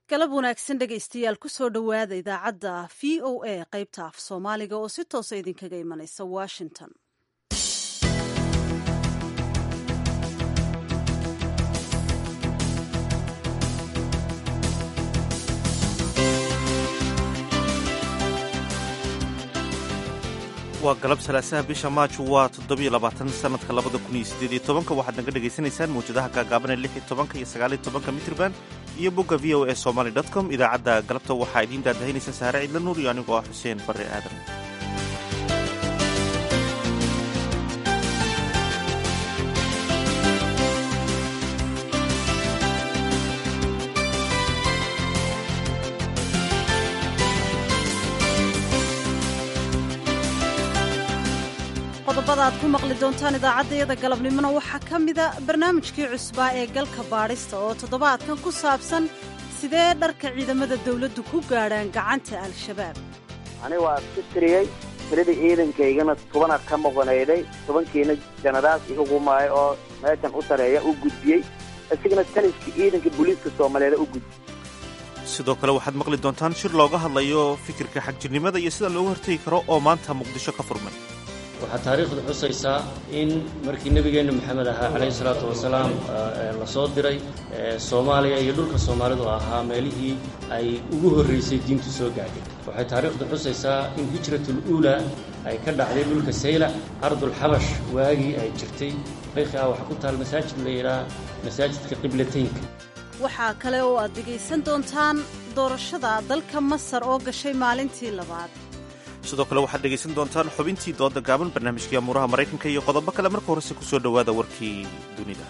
galab wanaagsan dhegaystayaal kusoo dhowaada idaacadda v o a qaybta af soomaaliga oo si toosa idinkaga imanaysa washington waa galab salaasaha bisha maaj waa toddobiyo labaatan sanadka labada kun iyo siddeed iyo tobanka waxaad naga dhagaysanaysaan mawjadaha gaagaaban ee lix iyo tobanka iyo sagaal iyo tobanka mitrban iyo bogga v o a somaly dot com idaacadda galabta waxaa idiin daadahaynaysa saare cidla nuur iyo anigoo ah xuseen barre aadan qodobada aad ku maqli doontaan idaacaddayada galabnimona waxaa ka mida barnaamijkii cusbaa ee galka baadhista oo toddobaadkan ku saabsan sidee dharka ciidamada dawladdu ku gaadhaan gacanta al-shabaab ani waa iska tiriyey tiradii ciidankaygana tobanaad ka maqonayday tobankiina janaraal iga qumaayo oo meeshan u tareeya u gudbiyey isigana taliskii ciidanka booliiska soomaaliyeed u gudbiyey sidoo kale waxaad maqli doontaan shir looga hadlayo fikirka xagjirnimada iyo sida looga hortegi karo oo maanta muqdisho ka furmay waxaa taariikhdu xusaysaa in markii nebigeenna maxamed ahaa calayhi salaatu wasalaam la soo diray soomaaliya iyo dhulka soomaalidu ahaa meelihii ay ugu horraysay diintu soo gaadhay waxay taariikhdu xusaysaa in hijratul uula ay ka dhacday dhulka saylac ardulxabash waagii ay jirtay taariikhi ah waxaa ku taal masaajid la yidhaha masaajidka qiblataynka waxaa kale oo aad dhegaysan doontaan doorashada dalka masar oo gashay maalintii labaad sidoo kale waxaad dhegaysan doontaan xubintii dooda gaaban barnaamijkii amuuraha maraykanka iyo qodobo kale marka horese ku soo dhowaada warkii dunida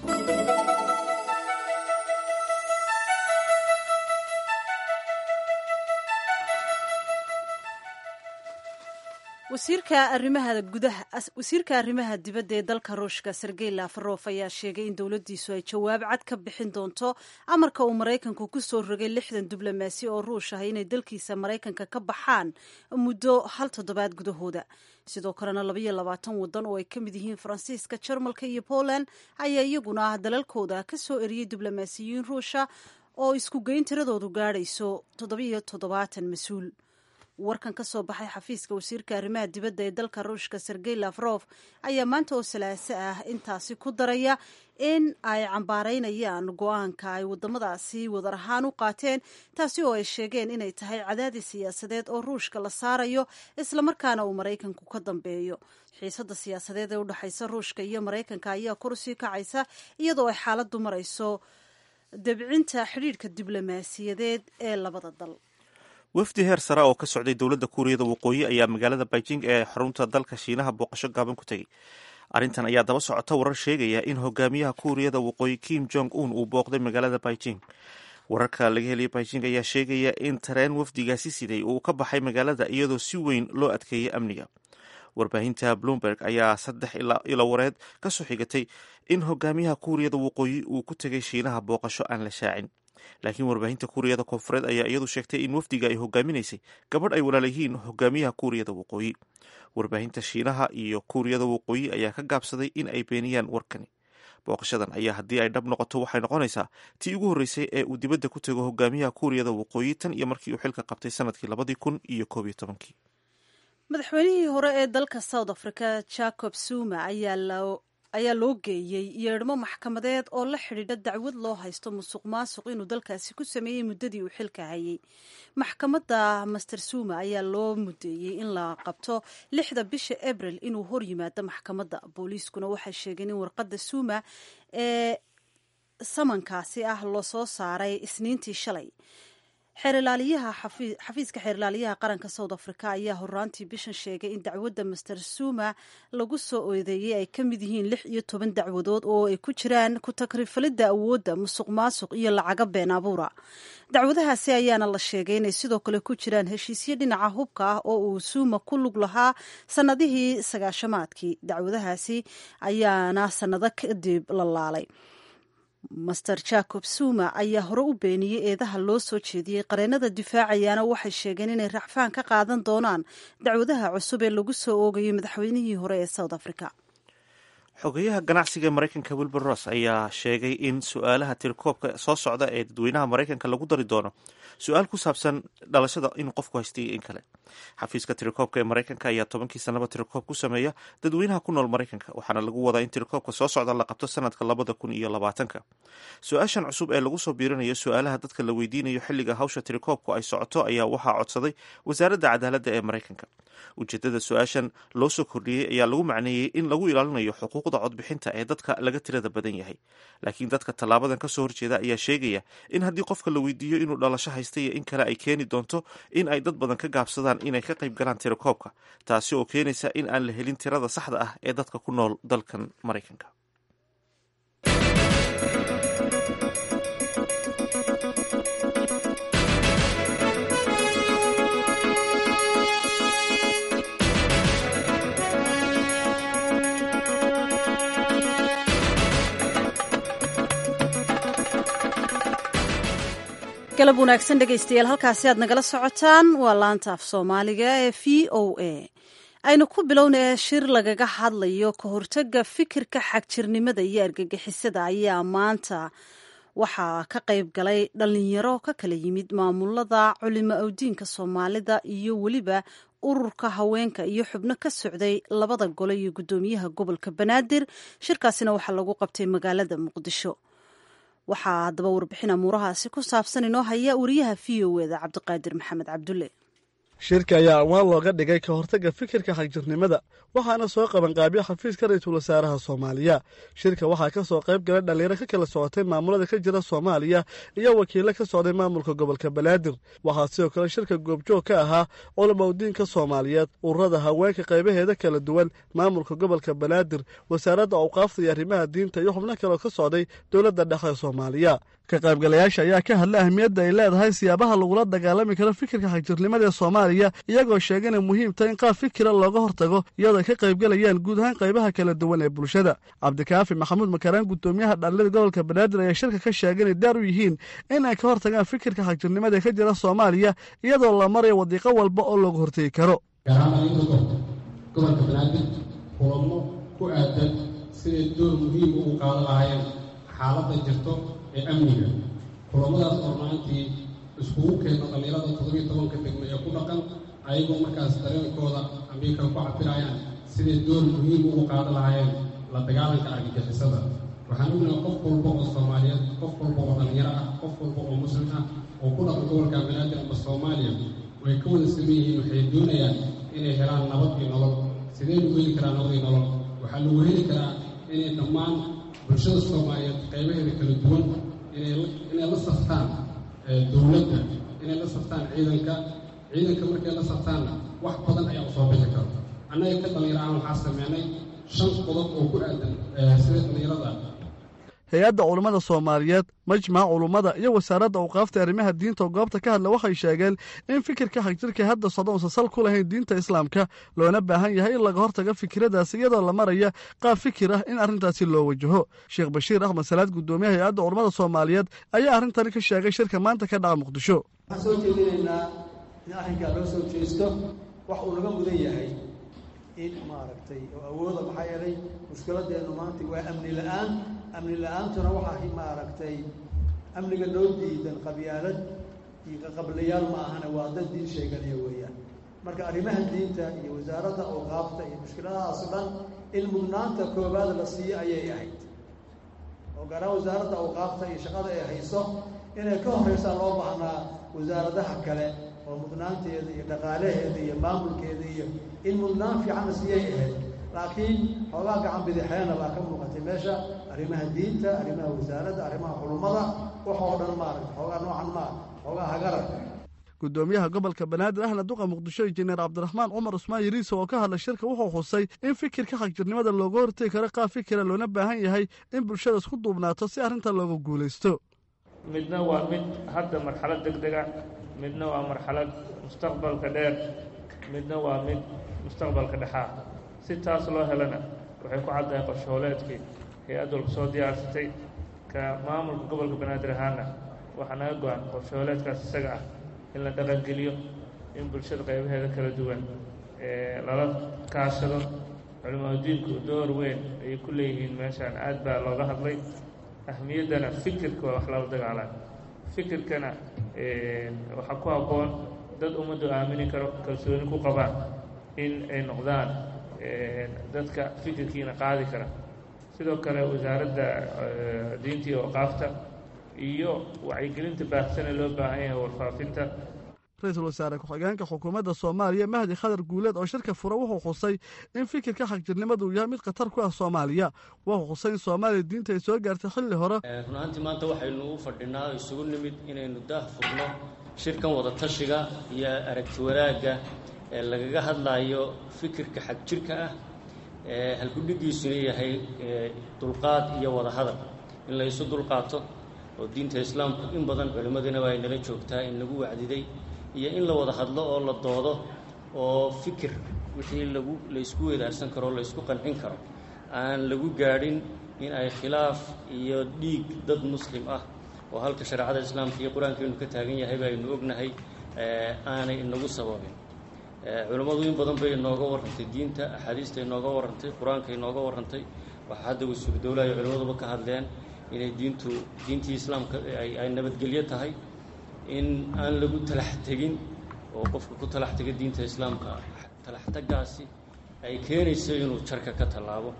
wasiirka arrimaha gudaha wasiirka arrimaha dibadda ee dalka ruushka sergey lafarof ayaa sheegay in dowladdiisu ay jawaab cad ka bixin doonto amarka uu maraykanku ku soo rogay lixdan diblomaasi oo ruush ah inay dalkiisa maraykanka ka baxaan muddo hal toddobaad gudahooda sidoo kalena labaiyo labaatan waddan oo ay ka mid yihiin faransiiska jarmalka iyo poland ayaa iyaguna dalalkooda ka soo eriyey diblomaasiyiin ruusha oo isku geyn tiradoodu gaadhayso toddobiyo toddobaatan mas-uul warkan ka soo baxay xafiiska wasiirka arrimaha dibadda ee dalka ruushka sergey lafrof ayaa maanta oo salaaso ah intaasi ku daraya in ay cambaaraynayaan go-aanka ay wadamadaasi wadar ahaan u qaateen taasi oo ay sheegeen inay tahay cadaadis siyaasadeed oo ruushka la saarayo islamarkaana uu maraykanku ka dambeeyo xiisada siyaasadeed ee udhexaysa ruushka iyo maraykanka ayaa kor usii kacaysa iyadoo ay xaaladdu marayso debcinta xidhiidhka diblomaasiyadeed ee labada dal wafdi heer sara oo ka socday dowladda kuuriyada waqooyi ayaa magaalada beijing ee xarunta dalka shiinaha booqasho gaaban ku tegey arrintan ayaa daba socota warar sheegaya in hogaamiyaha kuuriyada waqooyi kim jong un uu booqday magaalada beijing wararka laga heliyay beijing ayaa sheegaya in tareen wafdigaasi siday uu ka baxay magaalada iyadoo si weyn loo adkeeyay amniga warbaahinta bloomberg ayaa saddex ilo wareed ka soo xigatay in hogaamiyaha kuuriyada waqooyi uu ku tegay shiinaha booqasho aan la shaacin laakiin warbaahinta kuuriyada koonfureed ayaa iyadu sheegtay in wafdiga ay hogaaminaysay gabadh ay walaalayihiin hogaamiyaha kuuriyada waqooyi warbaahinta shiinaha iyo kuuriyada waqooyi ayaa ka gaabsaday in ay beeniyaan warkani booqashadan ayaa haddii ay dhab noqoto waxay noqonaysaa tii ugu horreysay ee uu dibadda ku tego hogaamiyaha kuuriyada waqooyi tan iyo markii uu xilka qabtay sanadkii labadii kun iyo koob iyo tobankii madaxweynihii hore ee dalka south africa jacob zuma ayaa ayaa loo geeyey yeedhmo maxkamadeed oo la xidhiidha dacwad loo haysto musuq maasuq inuu dalkaasi ku sameeyey muddadii uu xilka hayay maxkamadda master suma ayaa loo mudeeyey in la qabto lixda bisha abril inuu hor yimaado maxkamadda booliiskuna waxay sheegeen in warqadda suma ee samankaasi ah lasoo saaray isniintii shalay xeerilaaliyaha xafiiska xeerilaaliyaha qaranka south africa ayaa horaantii bishan sheegay in dacwadda master suma lagu soo oodeeyey ay ka mid yihiin lix iyo toban dacwadood oo ay ku jiraan ku takrifalidda awoodda musuq maasuq iyo lacaga been abuura dacwadahaasi ayaana la sheegay inay sidoo kale ku jiraan heshiisyo dhinaca hubka ah oo uu suma ku lug lahaa sannadihii sagaashamaadkii dacwadahaasi ayaana sannado kadib la laalay master jacob zuma ayaa hore u beeniyey eedaha loo soo jeediyey qareenada difaacayaana waxay sheegeen inay racfaan ka qaadan doonaan dacwadaha cusub ee lagu soo oogayay madaxweynihii hore ee south africa xogeyaha ganacsiga ee maraykanka wilbur ross ayaa sheegay in su-aalaha tirikoobka soo socda ee dadweynaha maraykanka lagu dari doono su-aal ku saabsan dhalashada inuu qofku haystay in kale xafiiska tirikoobka ee maraykanka ayaa tobankii sanaba tirikoob ku sameeya dadweynaha ku nool maraykanka waxaana lagu wadaa in tirikoobka soo socda la qabto sanadka labada kun iyo labaatanka su-aashan cusub ee lagu soo biirinayo su-aalaha dadka la weydiinayo xilliga hawsha tirikoobku ay socoto ayaa waxaa codsaday wasaaradda cadaaladda ee maraykanka ujeedada su-aashan loo soo kordhiyey ayaa lagu macneeyey in lagu ilaalinayo xuquuqda codbixinta ee dadka laga tirada badan yahay laakiin dadka tallaabadan kasoo horjeeda ayaa sheegaya in haddii qofka la weydiiyo inuu dhalasho haysta iyo in kale ay keeni doonto in ay dad badan ka gaabsadaan inay ka qayb galaan tirakoobka taasi oo keenaysa in aan la helin tirada saxda ah ee dadka ku nool dalkan maraykanka galab wanaagsan dhegaystayaal halkaasi aad nagala socotaan waa laanta af soomaaliga ee v o a aynu ku bilownaya shir lagaga hadlayo ka hortaga fikirka xagjirnimada iyo argagixisada ayaa maanta waxaa ka qayb galay dhalinyaro ka kala yimid maamulada culimo awdiinka soomaalida iyo weliba ururka haweenka iyo xubno ka socday labada gole iyo guddoomiyaha gobolka banaadir shirkaasina waxaa lagu qabtay magaalada muqdisho waxaa haddaba warbixin amuurahaasi ku saabsan inoo haya wariyaha v o eda cabdiqaadir maxamed cabdulle shirka ayaa amwaan looga dhigay ka hortagga fikirka xagjirnimada waxaana soo qabanqaabiya xafiiska ra-iisul wasaaraha soomaaliya shirka waxaa ka soo qayb galay dhallinyaro ka kala socotay maamulada ka jira soomaaliya iyo wakiilo ka socday maamulka gobolka banaadir waxaa sidoo kale shirka goobjoog ka ahaa culamaudiinka soomaaliyeed ururada haweenka qaybaheeda kala duwan maamulka gobolka banaadir wasaaradda awqaafta iyo arrimaha diinta iyo xubno kaleo ka socday dowladda dhexe soomaaliya ka qaybgalayaasha ayaa ka hadlay ahmiyadda ay leedahay siyaabaha lagula dagaalami karo fikirka xagjirnimada ee soomaaliya iyagoo sheegay inay muhiim tahay in qaab fikira looga hortago iyadoo ay ka qaybgalayaan guud ahaan qaybaha kala duwan ee bulshada cabdikaafi maxamuud makaraan guddoomiyaha dhalinyada gobolka banaadir ayaa shirka ka sheegay inay daar u yihiin in ay ka hortagaan fikirka xagjirnimada ee ka jira soomaaliya iyadoo la marayo wadiiqo walba oo looga hortegi karo gobolka banaadir kulamo ku aadan siday door muhiim ugu qaadan lahaayeen xaaladda jirto ee amniga kulamadaas oo maantii iskugu keena dhallinyarada toddobiyo tobanka degmo ee ku dhaqan ayagoo markaas dareenkooda ambiikala ku cabirayaan siday door muhiim ugu qaadan lahaayeen la dagaalanka argagixisada waxaan ognahay qof walba oo soomaaliyeed qof walba oo dhallinyaro ah qof walba oo muslim ah oo ku dhaqan gobolka banaadir ama soomaaliya way ka wada saman yihiin waxay doonayaan inay helaan nabad iyo nolol sidee lagu heli karaa nabad iyo nolol waxaa lagu heli karaa inay dhammaan bulshada soomaaliyeed qaybaheeda kala duwan inay la saftaan dowladda inay la saftaan ciidanka ciidanka markay la saftaanna wax badan ayaa u soo bixi karta annaga ka dhallinyaro ahaan waxaa sameynay shan qodob oo ku aadan sida dhallinyarada hay-adda culummada soomaaliyeed majmaca culummada iyo wasaaradda awqaafta arrimaha diinta oo goobta ka hadla waxay sheegeen in fikirka xagjirka hadda socda uusan sal ku lahayn diinta islaamka loona baahan yahay in laga hortaga fikiradaasi iyadoo la maraya qaab fikir ah in arrintaasi loo wajaho sheekh bashiir axmed salaad guddoomiyaha hay-adda culummada soomaaliyeed ayaa arrintani ka sheegay shirka maanta ka dhaca muqdisho waxaan soo jeedinaynaa in arrinkaa loo soo jeesto wax uu naga mudan yahay in maaragtay oo awooda maxaa yeelay mushkiladeennu maanta waa amni la-aan amni la-aantuna waxaa maaragtay amniga loo diidan qabyaalad iyo qaqablayaal ma ahana waa dad diin sheeganaya weeyaan marka arrimaha diinta iyo wasaaradda awqaafta iyo mushkiladahaas o dhan in mudnaanta koowaad la siiyo ayay ahayd oo gaaraan wasaaradda awqaafta iyo shaqada ay hayso inay ka horreysaa loo baahnaa wasaaradaha kale oo mudnaanteeda iyo dhaqaalaheeda iyo maamulkeeda iyo in mudnaan fiican la siiyay ahayd laakiin xoogaa gacan bidixeena baa ka muuqatay meesha arrimaha diinta arrimaha wasaaradda arrimaha culummada waxoo dhan maaragta xoogaa noocan maa xoogaa hagarar guddoomiyaha gobolka banaadir ahna duqa muqdisho injineer cabdiraxmaan cumar cusmaan yariisa oo ka hadlay shirka wuxuu xusay in fikirka xagjirnimada looga hortegi karo qaab fikira loona baahan yahay in bulshada isku duubnaato si arrintan looga guulaysto midna waa mid hadda marxalad deg dega midna waa marxalad mustaqbalka dheer midna waa mid mustaqbalka dhexaa si taas loo helana waxay ku caddahay qorshooleedkii hay-add walba soo diyaarsatay ka maamulka gobolka banaadir ahaana waxaa naga go-an qorshooleedkaas isaga ah in la dhaqangeliyo in bulshada qaybaheeda kala duwan lala kaashado culimaadiinku door weyn ayay ku leeyihiin meeshaan aad baa looga hadlay ahmiyaddana fikirka waa wax lala dagaalaan fikirkana waxaa ku habboon dad ummaddu aamini karo kalsooni ku qabaan in ay noqdaan dadka fikirkiina qaadi kara sidoo kale wasaaradda diinta iyo waqaafta iyo wacyigelinta baahsane loo baahan yahay warfaafinta ra-iisul wasaare ku-xigeenka xukuumadda soomaaliya mahdi khadar guuleed oo shirka fura wuxuu xusay in fikirka xagjirnimadu uu yahay mid khatar ku ah soomaaliya wuxuu xusay in soomaaliya diinta ay soo gaartay xilli hore run ahaantii maanta waxaynu u fadhinaa isugu nimid inaynu daah furno shirkan wadatashiga iyo aragti wanaagga ee lagaga hadlayo fikirka xagjirka ah ee halkudhigiisuna yahay dulqaad iyo wadahadal in la isu dulqaato oo diinta islaamku in badan culimmadina waa inala joogtaa in lagu wacdiday iyo in la wada hadlo oo la doodo oo fikir wixii lagu laysku wadaarsan karo o laysku qancin karo aan lagu gaadhin in ay khilaaf iyo dhiig dad muslim ah oo halka shareecada islaamka iyo qur-aankeenu ka taagan yahay baynu ognahay aanay inagu sababin culammadu in badan bay inooga warrantay diinta axaadiista inooga warrantay qur-aanka inooga warrantay waxaa hadda wasuugu dowlaha iyo culimmaduba ka hadleen inay diintu diintii islaamka ay nabadgelyo tahay in aan lagu talax tegin oo qofka ku talax tega diinta islaamka talaxtagaasi ay keenayso inuu jarka ka tallaabo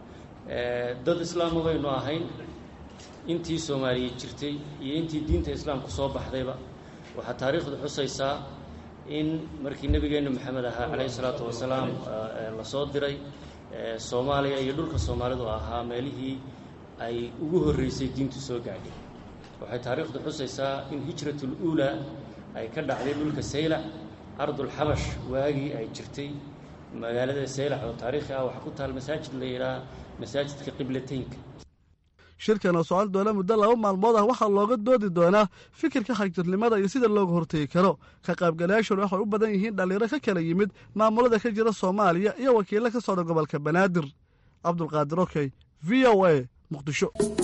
dad islaama baynu ahayn intii soomaaliya jirtay iyo intii diinta islaamku soo baxdayba waxaa taariikhdu xusaysaa in markii nebigeenna maxamed ahaa calayhi salaatu wasalaam la soo diray soomaaliya iyo dhulka soomaalidu ahaa meelihii ay ugu horreysay diintu soo gaadhay waxay taariikhdu xusaysaa in hijratul uulaa ay ka dhacday dhulka saylac ardulxabash waagii ay jirtay magaalada saylac oo taariikhi ah waxaa ku taal masaajid la yidhaha masaajidka qiblateynka shirkan oo socon doona muddo laba maalmood ah waxaa looga doodi doonaa fikirka xagjirnimada iyo sida looga hortegi karo ka qaybgalayaashuna waxay u badan yihiin dhallinyaro ka kala yimid maamulada ka jira soomaaliya iyo wakiilo ka socda gobolka banaadir cabdulqaadir okey v o a muqdisho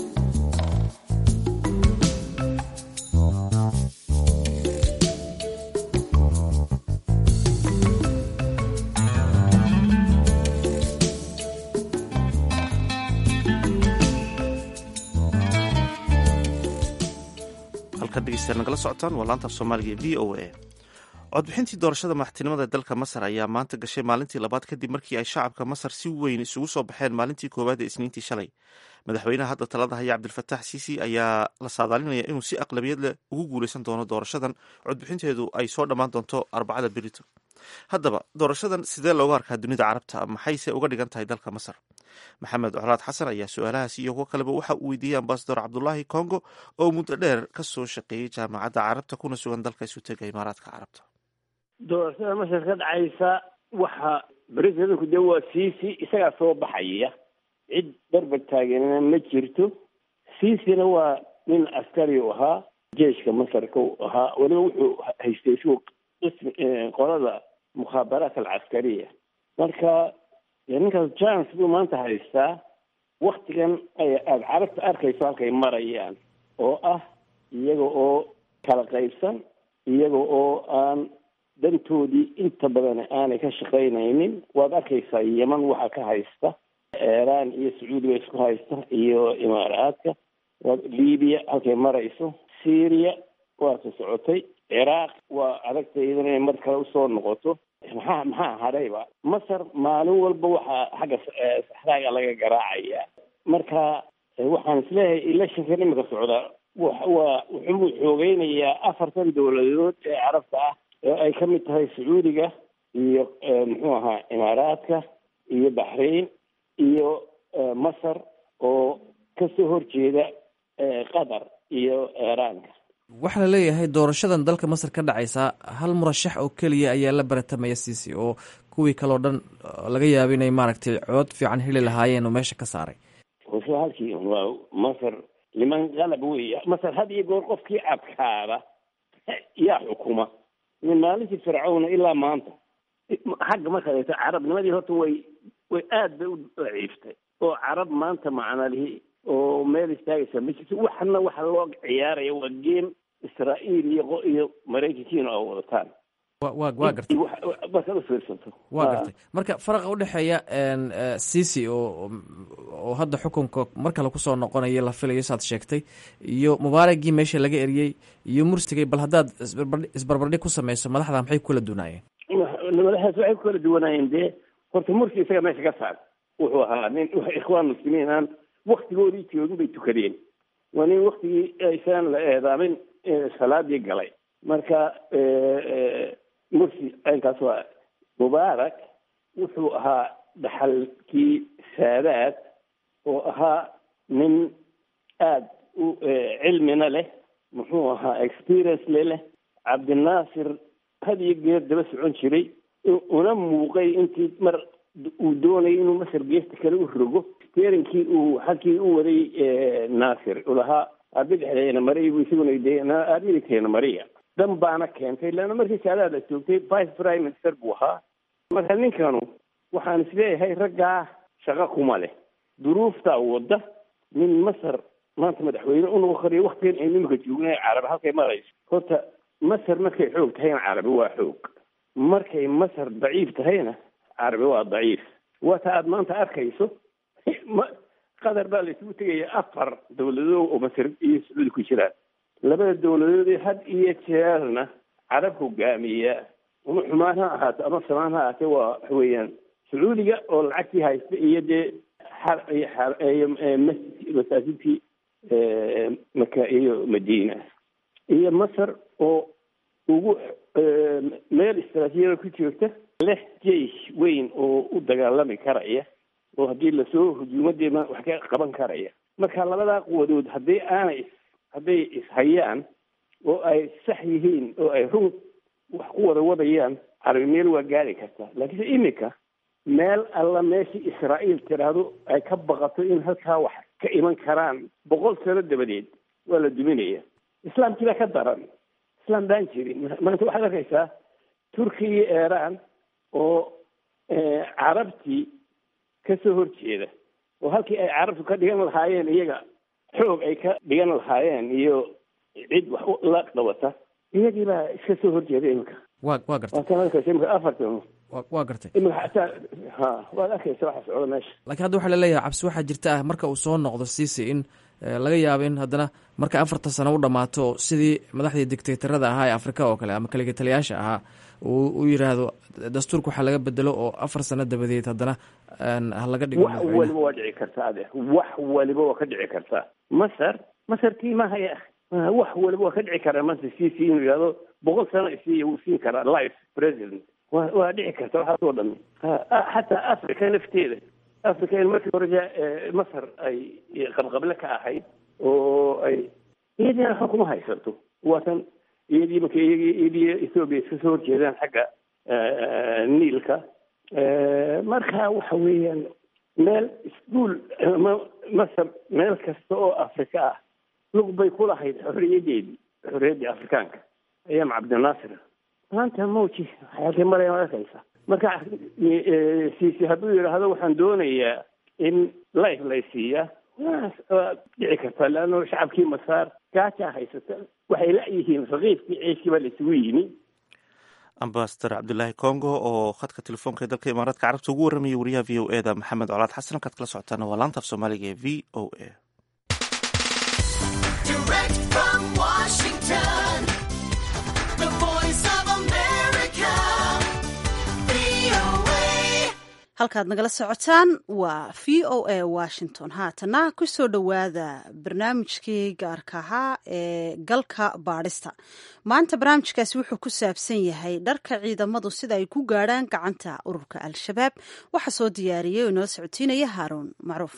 nagala socotaan waa laanta af soomaaliga e v o a codbixintii doorashada madaxtinimada dalka masar ayaa maanta gashay maalintii labaad kadib markii ay shacabka masar si weyn isugu soo baxeen maalintii koowaad ee isniintii shalay madaxweynaha hadda talada haya cabdilfatax siisi ayaa la saadaalinaya inuu si aqlabiyad leh ugu guuleysan doono doorashadan codbixinteedu ay soo dhammaan doonto arbacada berito haddaba doorashadan sidee looga arkaa dunida carabta maxayse uga dhigan tahay dalka masar maxamed colaad xasan ayaa su-aalahaasi iyo kuwo kaleba waxa uu weydiiyey ambasador cabdulaahi congo oo muddo dheer ka soo shaqeeyey jaamacadda carabta kuna sugan dalka isutega imaaraadka carabta doorashada masar ka dhacaysa waxa berisadanku dee waa siisi isagaa soo baxaya cid barbar taageerana ma jirto siisina waa nin askari u ahaa jeeshka masarka u ahaa weliba wuxuu haystay isgu qismi qolada mukhaabaraat alcaskariya marka ninkaas jance buu maanta haystaa waktigan ay aada carabta arkayso halkay marayaan oo ah iyaga oo kala qaybsan iyaga oo aan dantoodii inta badan aanay ka shaqaynaynin waad arkaysaa yeman waxa ka haysta iiraan iyo sacuudiga isku haysta iyo imaaraadka libiya halkay marayso syria waata socotay ciraaq waa adagta iyadana inay mar kale usoo noqoto maxaa maxaa hadhayba masar maalin walba waxaa xagga saxraaga laga garaacaya marka waxaan isleeyahay electionkan imika socda waa wuxuu xoogeynayaa afartan dowladood ee carabta ah oo ay ka mid tahay sacuudiga iyo muxuu ahaa imaaraadka iyo baxrain iyo masar oo kasoo horjeeda qatar iyo iiraanka waxaa la leeyahay doorashadan dalka masar ka dhacaysa hal murashax oo keliya ayaa la baratamaya siisi oo kuwii kaleo dhan laga yaaba inay maaragtay cood fiican heli lahaayeen oo meesha ka saaray hose halkii waa masar niman qalab weya masar had iyo goor qofkii adkaada yaa xukuma min maalintii fircawna ilaa maanta xagga markaad eegto carabnimadii horta way way aad bay u daciiftay oo carab maanta macnalihi oo meel istaagaysa ma jirto waxna waxa loo ciyaaraya waa game israa'iil iyo iyo maraykankiina oo wadataan waa gartay markaad ufiirsato waa gartay marka faraqa udhexeeya cici oo oo hadda xukunka mar kale kusoo noqonaya la filayo saad sheegtay iyo mubaaragii meesha laga eriyey iyo mursigay bal haddaad isbarbardhig ku sameyso madaxda maxay ku kala duunaayeen madaxdaas waxay ku kala duwanaayeen dee horta mursi isaga meesha ka saar wuxuu ahaa nin ikhwaan muslimiin aan waktigoodii joogin bay tukadeen waa nin waktigii aysan la eedaamin salaadii galay marka mursi aynkaas waa mubaarak wuxuu ahaa dhaxalkii saadaad oo ahaa nin aada u cilmina leh muxuu ahaa experience le leh cabdinaasir had iyo geer daba socon jiray una muuqay intii mar uu doonayay inuu masar geesta kale u rogo steerinkii uu xagkii u waday naasir ulahaa arbidexdeena mariya bu isaguna de arbidixteena mariya dan baana keentay leanna markii saadaad la joogtay vice prime minister buu ahaa marka ninkanu waxaan isleeyahay raggaa shaqo kuma leh duruuftaa wadda nin masar maanta madaxweyne u noqon karayo waktigan aynu imika joognay carabi halkay marayso horta masar markay xoog tahayna carabi waa xoog markay masar daciif tahayna carabi waa daciif waata aada maanta arkayso qatar baa la isugu tegaya afar dawladood oo masar iyo sacuudi ku jiraan labada dawladoodee had iyo jeerna carab hogaamiya ama xumaan ha ahaato ama samaan ha ahaatee waa waxa weeyaan sacuudiga oo lacagtii haysta iyo dee masaajidkii maka iyo madiina iyo masar oo ugu meel istraatiijiyada ku joogta leh jeish weyn oo u dagaalami karaya oo haddii lasoo hujuumadeena wax ka qaban karaya marka labadaa quwadood haddii aanay hadday ishayaan oo ay sax yihiin oo ay run wax ku wada wadayaan carabi meel waa gaari kartaa laakiinse imika meel alla meeshii israa'iil tiraahdo ay ka baqato in halkaa wax ka iman karaan boqol sano dabadeed waa la duminaya islaamkii baa ka daran islaam baan jirin maanta waxaad arkaysaa turkiya iyo iiraan oo carabtii kasoo horjeeda oo halkii ay carabtu ka dhigan lahaayeen iyaga xoog ay ka dhigan lahaayeen iyo cid wax la qabata iyagii baa iska soo horjeeda imika wa waa gartay waatan arkaysa imika afartan waa gartay imika xataa ha waad arkaysa waxa socda meesha laakiin hadda waxaa laleeyahay cabsi waxaa jirta ah marka uu soo noqdo cici in laga yaabo in haddana marka afartan sano u dhammaato sidii madaxdii dictatorada ahaa ee afrika oo kale ama kaligitaliyaasha ahaa uu u yidhaahdo dastuurka waxaa laga bedelo oo afar sano dabadeed haddana ha laga dhigo wax waliba waa dhici kartaa ade wax waliba waa ka dhici kartaa masar masar tiimahaya wax waliba waa ka dhici karaa masar cc inuu yidhahdo boqol sano isiiya wuu siin karaa life president wa waa dhici karta waxaas oo dhami xataa africa lafteeda africa in markii hore masar ay qabqable ka ahayd oo ay iyadiina waxba kuma haysato waatan iyadii marka iyagii iyadii ethoobia iska soo horjeedaan xagga niilka marka waxa weeyaan meel iskuol ma masar meel kasta oo afrika ah lug bay ku lahayd xorriyadeedii xorriyaddii afrikaanka ayaam cabdinaasir maanta mawji waxyaalkay maraya ma arkaysa marka siisi hadduu yidhaahdo waxaan doonayaa in life lay siiyaa waa dhici kartaa leanno shacabkii masaar gaajaa haysata waxay la-yihiin raqiibkii ceeshkii baa la isugu yimi ambasador cabdulaahi congo oo khadka telefoonka ee dalka imaaraadka carabta ugu warramayay wariyaha v o e da maxamed colaad xasan halkaad kala socotaana waa laanta af soomaaliga ee v o a halkaad nagala socotaan waa v o a washington haatana kusoo dhowaada barnaamijkii gaarka ahaa ee galka baadhista maanta barnaamijkaasi wuxuu ku saabsan yahay dharka ciidamadu sida ay ku gaadhaan gacanta ururka al-shabaab waxaa soo diyaariyay oo inoo socotiinaya haaruun macruuf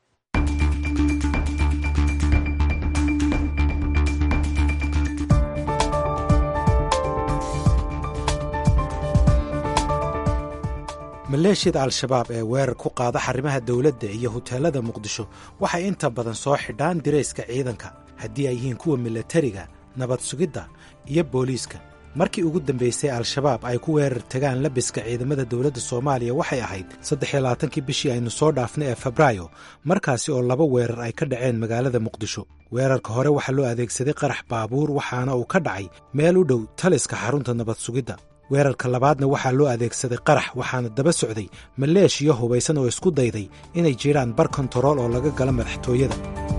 maleeshiyada al-shabaab ee weerar ku qaada xarimaha dowladda iyo huteelada muqdisho waxay inta badan soo xidhaan dirayska ciidanka haddii ay yihiin kuwa milatariga nabad sugidda iyo booliiska markii ugu dambaysay al-shabaab ay ku weerar tagaan labiska ciidamada dowladda soomaaliya waxay ahayd saddexiyo labaatankii bishii aynu soo dhaafnay ee febraayo markaasi oo laba weerar ay ka dhaceen magaalada muqdisho weerarka hore waxaa loo adeegsaday qarax baabuur waxaana uu ka dhacay meel u dhow taliska xarunta nabad sugidda weerarka labaadna waxaa loo adeegsaday qarax waxaana daba socday maleeshiya hubaysan oo isku dayday inay jiraan bar kontarool oo laga galo madaxtooyada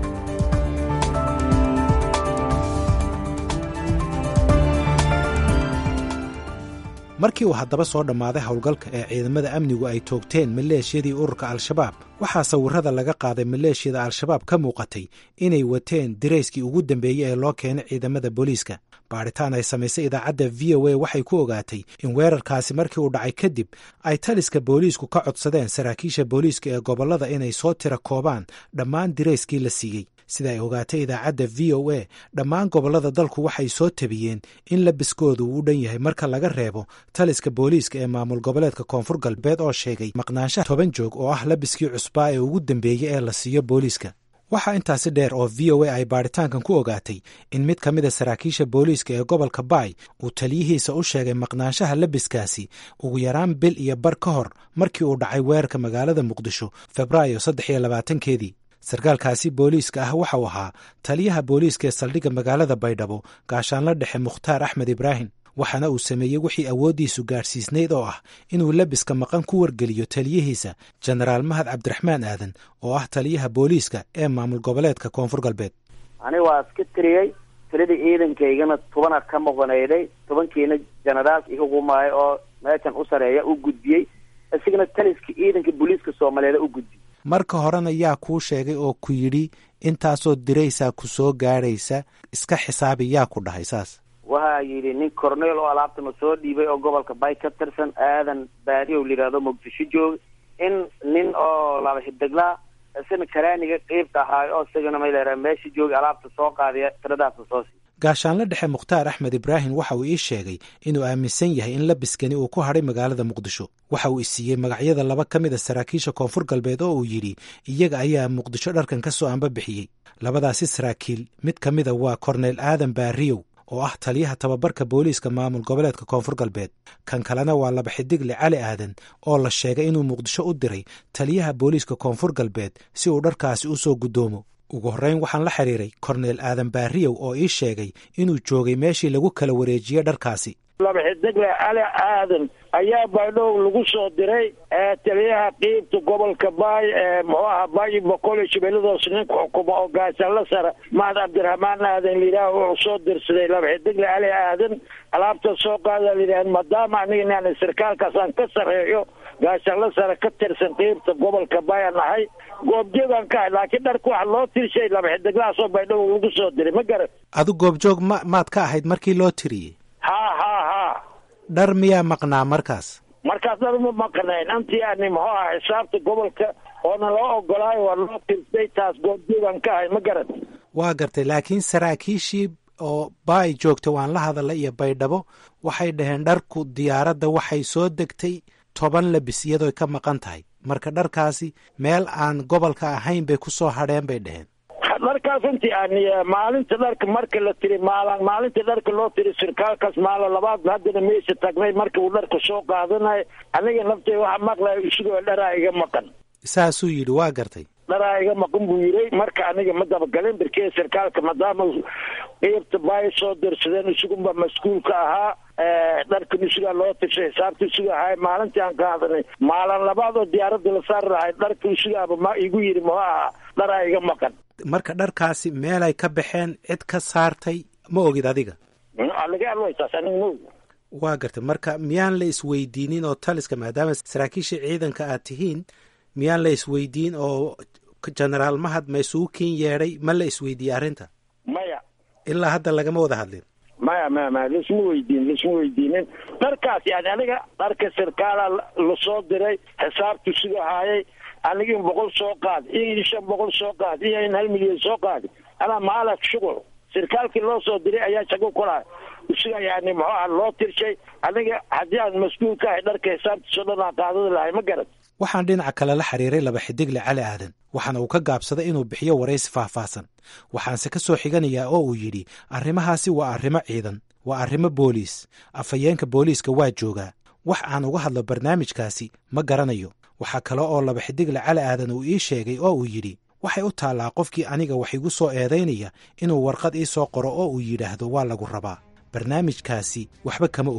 markii uu haddaba soo dhammaaday howlgalka ee ciidamada amnigu ay toogteen maleeshiyadii ururka al-shabaab waxaa sawirrada laga qaaday maleeshiyada al-shabaab ka muuqatay inay wateen dirayskii ugu dambeeyey ee loo keenay ciidamada booliiska baadhitaan ay samaysay idaacadda v o a waxay ku ogaatay in weerarkaasi markii uu dhacay kadib ay taliska booliisku ka codsadeen saraakiisha booliiska ee gobollada inay soo tira koobaan dhammaan dirayskii la siiyey sida ay ogaatay idaacadda v o a dhammaan gobollada dalku waxay soo tabiyeen in labiskoodu uu u dhan yahay marka laga reebo taliska booliiska ee maamul goboleedka koonfur galbeed oo sheegay maqnaanshaha toban joog oo ah labiskii cusbaa ee ugu dambeeyey ee la siiyo booliiska waxaa intaasi dheer oo v o a ay baadhitaankan ku ogaatay in mid ka mida saraakiisha booliiska ee gobolka baay uu taliyihiisa u sheegay maqnaanshaha labiskaasi ugu yaraan bil iyo bar ka hor markii uu dhacay weerarka magaalada muqdisho febraayo saddex iyo labaatankeedii sarkaalkaasi booliiska ah waxau ahaa taliyaha booliiska ee saldhigga magaalada baydhabo gaashaanla dhexe mukhtaar axmed ibraahim waxaana uu sameeyey wixii awooddiisu gaadhsiisnayd oo ah inuu labiska maqan ku wargeliyo taliyihiisa jenaraal mahad cabdiraxmaan aadan oo ah taliyaha booliiska ee maamul goboleedka koonfur galbeed aniga waa iska tiriyey tiradii ciidankaygana tobana ka maqonayday tobankiina jenaraal ihugumaayo oo meeshan u sareeya u gudbiyey isigana taliska ciidanka booliiska soomaaliyeed u gudbiyey marka horena yaa kuu sheegay oo ku yidhi intaasoo diraysaa ku soo gaadhaysa iska xisaabi yaa ku dhahay saas waxaa yidhi nin corneel oo alaabtana soo dhiibay oo gobolka bay ka tirsan aadan baadiyow layidhahdo muqdisho jooga in nin oo laba xidiglaa isana karaaniga qeybta ahaayo oo isagana mayleera meesha jooga alaabta soo qaadaya tiradaasa soo sii gaashaanle dhexe mukhtaar axmed ibraahim waxa uu ii sheegay inuu aaminsan yahay in labiskani uu ku hadhay magaalada muqdisho waxa uu isiiyey magacyada laba ka mid a saraakiisha koonfur galbeed oo uu yidhi iyaga ayaa muqdisho dharkan ka soo anbabixiyey labadaasi saraakiil mid ka mida waa korneyl aadan baariyow oo ah taliyaha tababarka booliiska maamul goboleedka koonfur galbeed kan kalena waa laba xidigle cali aadan oo la sheegay inuu muqdisho u diray taliyaha booliiska koonfur galbeed si uu dharkaasi u soo guddoomo ugu horreyn waxaan la xiriiray korneyl aadan baariyow oo ii sheegay inuu joogay meeshii lagu kala wareejiyey dharkaasi laba xidigle cali aadan ayaa baydhow lagu soo diray taliyaha qiibta gobolka baay ee muxuu ahaa baay boqol iyo shabeelladoos ninka xukuma oo gaashaanla sare mahad cabdiraxmaan aadan layidhaah wuxuu soo dirsaday laba xidigle cali aadan alaabta soo qaada layidhaah maadaama aniga inaan sarkaalkaasaan ka sarreeyo gaashaanla sare ka tirsan qiibta gobolka baay aan nahay goobjoogaan ka ahay laakiin dharka waxa loo tirshay laba xidiglahaasoo baydhow lagu soo diray ma garan adu goobjoog ma maad ka ahayd markii loo tiriyey ha ha ha dhar miyaa maqnaa markaas markaas dhar ma maqnayn antii ani muxuu aha xisaabta gobolka oona loo ogolaayo waa loo tirsay taas goobjoogaan ka ahay ma garan waa gartay laakiin saraakiishii oo baay joogta waan la hadalay iyo baydhabo waxay dhaheen dharku diyaaradda waxay soo degtay toban labis iyadooy ka maqan tahay marka dharkaasi meel aan gobolka ahayn bay ku soo hadheen bay dhaheen dharkaas intii ani maalinta dharka marka la tiri maalan maalinta dharka loo tiri sirkaalkaas maalin labaad haddana meesha tagnay marka uu dharka soo qaadanayo aniga naftay waxa maqlayo isigoo dharaa iga maqan saasuu yidhi waa gartay dharaa iga maqan buu yiray marka aniga ma dabagalin birkee sirkaalka maadaama qeybta baay soo dirsadeen isugunba mas-uulka ahaa dharkan isugaa loo tirsay xisaabta isuga ahay maalintii aan qaadanay maalin labaad oo diyaaradda la saari lahay dharka isugaaba ma igu yidhi muxuu ahaa dharaa iga maqan marka dharkaasi meelay ka baxeen cid ka saartay ma ogid adiga laga alwaytaas aniga ma og waa gartay marka miyaan la isweydiinin oo taliska maadaama saraakiisha ciidanka aad tihiin miyaan la isweydiin oo genaraal mahad ma isugu kiin yeedhay ma la isweydiiyey arrinta maya ilaa hadda lagama wada hadlin maya maya maya laisma weydiin laisma weydiinin dharkaas yani aniga dharka sirkaala lasoo diray xisaabtu siga haayay aniga in boqol soo qaad iyo in shan boqol soo qaad iyo in hal milyan soo qaadi anaa maalak shuqul sirkaalkii loo soo diray ayaa shago kulahay isiga yani muxuu aha loo tirshay aniga haddii aan mas-uul ka ahay dharka xisaabtiisoo dhan aan qaadadi lahay ma garan waxaan dhinaca kale la xiriiray laba xidigle cali aadan waxaana uu ka gaabsaday inuu bixiyo waraysi faahfaahsan waxaanse ka soo xiganayaa oo uu yidhi arrimahaasi waa arrimo ciidan waa arrimo booliis afhayeenka booliiska waa joogaa wax aan uga hadlo barnaamijkaasi ma garanayo waxaa kale oo laba xidigle cali aadan uu ii sheegay oo uu yidhi waxay u taallaa qofkii aniga wax igu soo eedaynaya inuu warqad ii soo qoro oo uu yidhaahdo waa lagu rabaa barnaamijkaasi waxba kama ogi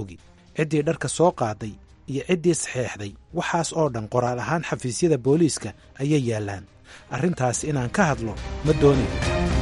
ciddii dharka soo qaaday iyo ciddii saxeexday waxaas oo dhan qoraal ahaan xafiisyada booliiska ayay yaallaan arrintaas inaan ka hadlo ma doonayo